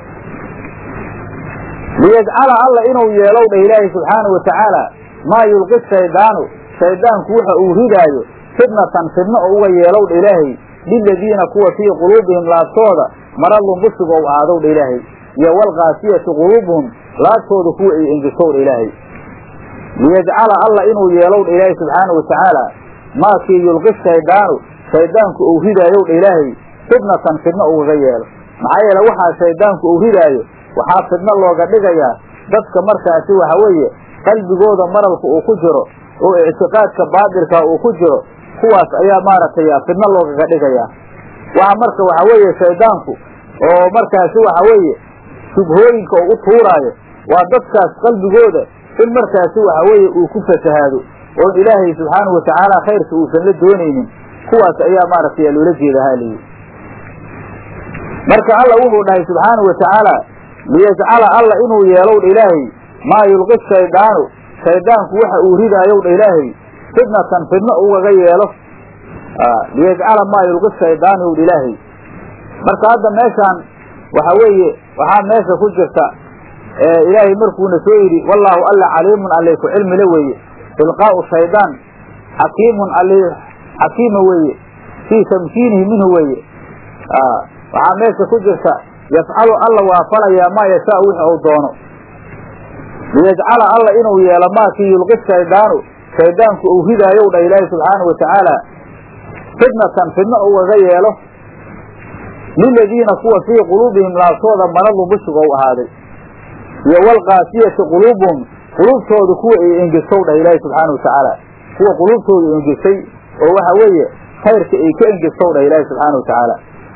Speaker 1: liyajcala alla inuu yeelow dheh ilaahay subxaanau watacaala maa yulqi shaydaanu shaydaanku waxa uu ridaayo fitnatan fidno oo uga yeelow dha ilaahay liladiina kuwa fii quluubihim laabtooda maradun bushiga ou aadow dha ilaahay iyo walqaasiyati quluubuhum laabtooda kuwa ay engesow dha ilaahay liyajcala alla inuu yeelow dha ilaahay subxaanau watacaala maakii yulqi shaydaanu shaydaanku uu ridaayow dha ilaahay fitnatan fidno ugaga yeelo maxaa yeele waxaa shaydaanku uu ridaayo waxaa fidno looga dhigayaa dadka markaasi waxa weeye qalbigooda maralka uu ku jiro oo ictiqaadka baatilka uu ku jiro kuwaas ayaa maaragtay fidno loogaga dhigayaa waxa marka waxa weeye shaydaanku oo markaasi waxa weeye shubhooyinka uu u tuuraayo waa dadkaas qalbigooda in markaasi waxa weeye uu ku fasahaado oon ilaahay subxaanahu watacaala khayrka uusan la doonaynin kuwaas ayaa maaragtay loola jeeda haaliyi marka alla wuxuu dhahay subxaanahu watacaala liyajcala alla inuu yeelow dha ilaahay maa yulqi shaydaanu shaydaanku waxa uu ridaayow dha ilaahay fitnatan fidno ugaga yeelo liyajcala maa yulqi shaydaanu ow dha ilaahay marka hadda meeshaan waxa weeye waxaa meesha ku jirta ilaahay markuuna soo yidhi wallaahu alla caliimun alle ku cilmile weeye ilqaa'u shaydaan xakiimun alle xakiima weeye fii tamkiinihi minhu weeye waxaa meesha ku jirta yafcalu alla waa falayaa maa yashaa wixi uu doono liyajcala alla inuu yeelo maakii yulqi shaydaanu shaydaanku uu ridaayow dha ilaahi subxaanahu watacaala fitnatan fidno ugaga yeelo liladiina kuwa fii quluubihim laabtooda maradu bushiga u ahaaday iyo walqaasiyati quluubuhum quluubtooda kuwa ay engesow dhah ilaahi subxaana watacaala kuwa quluubtooda engesay oo waxa weeye khayrka ay ka engesow dhah ilaahi subxaana watacaala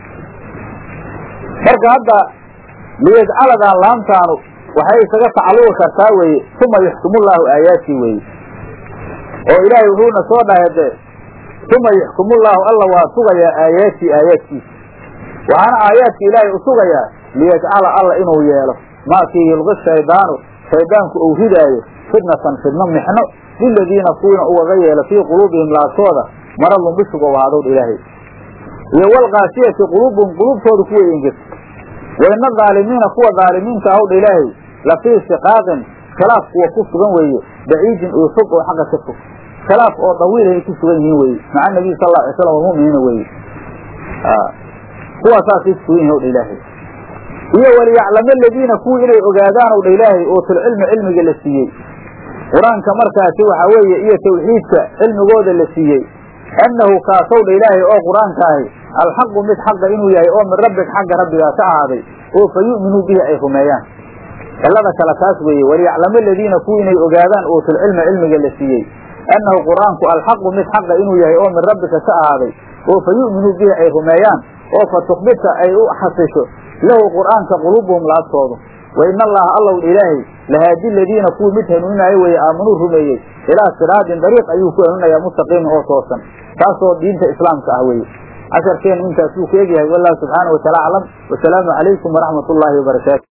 Speaker 1: marka hadda liyajcaladan laamtaanu waxay isaga tacalluqi kartaa weeye uma yuxkimullaahu aayaatii weeye oo ilaahay wuxuuna soo dhahay de uma yaxkumullaahu alla waa sugayaa aayaatii aayaadkiisa waxaana aayaadka ilaahay u sugayaa liyajcala alla inuu yeelo maakii yulqi shaydaanu shaydaanku uu ridaayo fitnatan fidno mixno liladiina kuwiina ugaga yeelo fii quluubihim laabtooda maradun bishuga u ahaadowdha ilaahay iyo walkaasiyati quluubuhum quluubtooda kuway engegto waina daalimiina kuwa daalimiinta ahowdha ilaahay la fii shiqaaqin khilaaf kuwa ku sugan weeye baciidin oo fog oo xagga ka fog khilaaf oo dawiilay ku sugan yihiin weye maca nabiy sal alla alay slam walmu'miniina weye kuwaasaasay ku sugan yihin owdha ilaahay iyo waliyaclama aladiina kuwii inay ogaadaan owdha ilaahay oo tulcilmi cilmiga la siiyey qur-aanka markaasi waxaa weeye iyo tawxiidka cilmigooda la siiyey annahu kaasowdha ilaahay oo qur-aanka ahi alxaqu mid xaqa inuu yahay oo min rabbig xagga rabbigaa ka ahaaday oo fa yu'minuu bihi ay rumeeyaan cilada kale taas weeye waliyaclama aladiina kuwii inay ogaadaan uutulcilma cilmiga la siiyey annahu qur-aanku alxaqu mid xaqa inuu yahay oo min rabbika ka ahaaday oo fa yu'minuu bihi ay rumeeyaan oo fa tukbita ay u xasisho lahu qur'aanka quluubuhum laabtoodu wa ina allaha allow ilaahay lahaadi ladiina kuwii mid hanuuninaayo weeye aamanuu rumeeyey ilaa siraadin dariiq ayuu ku hanuunayaa mustaqiimin oo toosan taasoo diinta islaamka ah weeye casharkeenu intaas wuu ku egyahay wallahu subxaana wa taala aclam wasalaamu calaykum waraxmat ullaahi wabarakaatu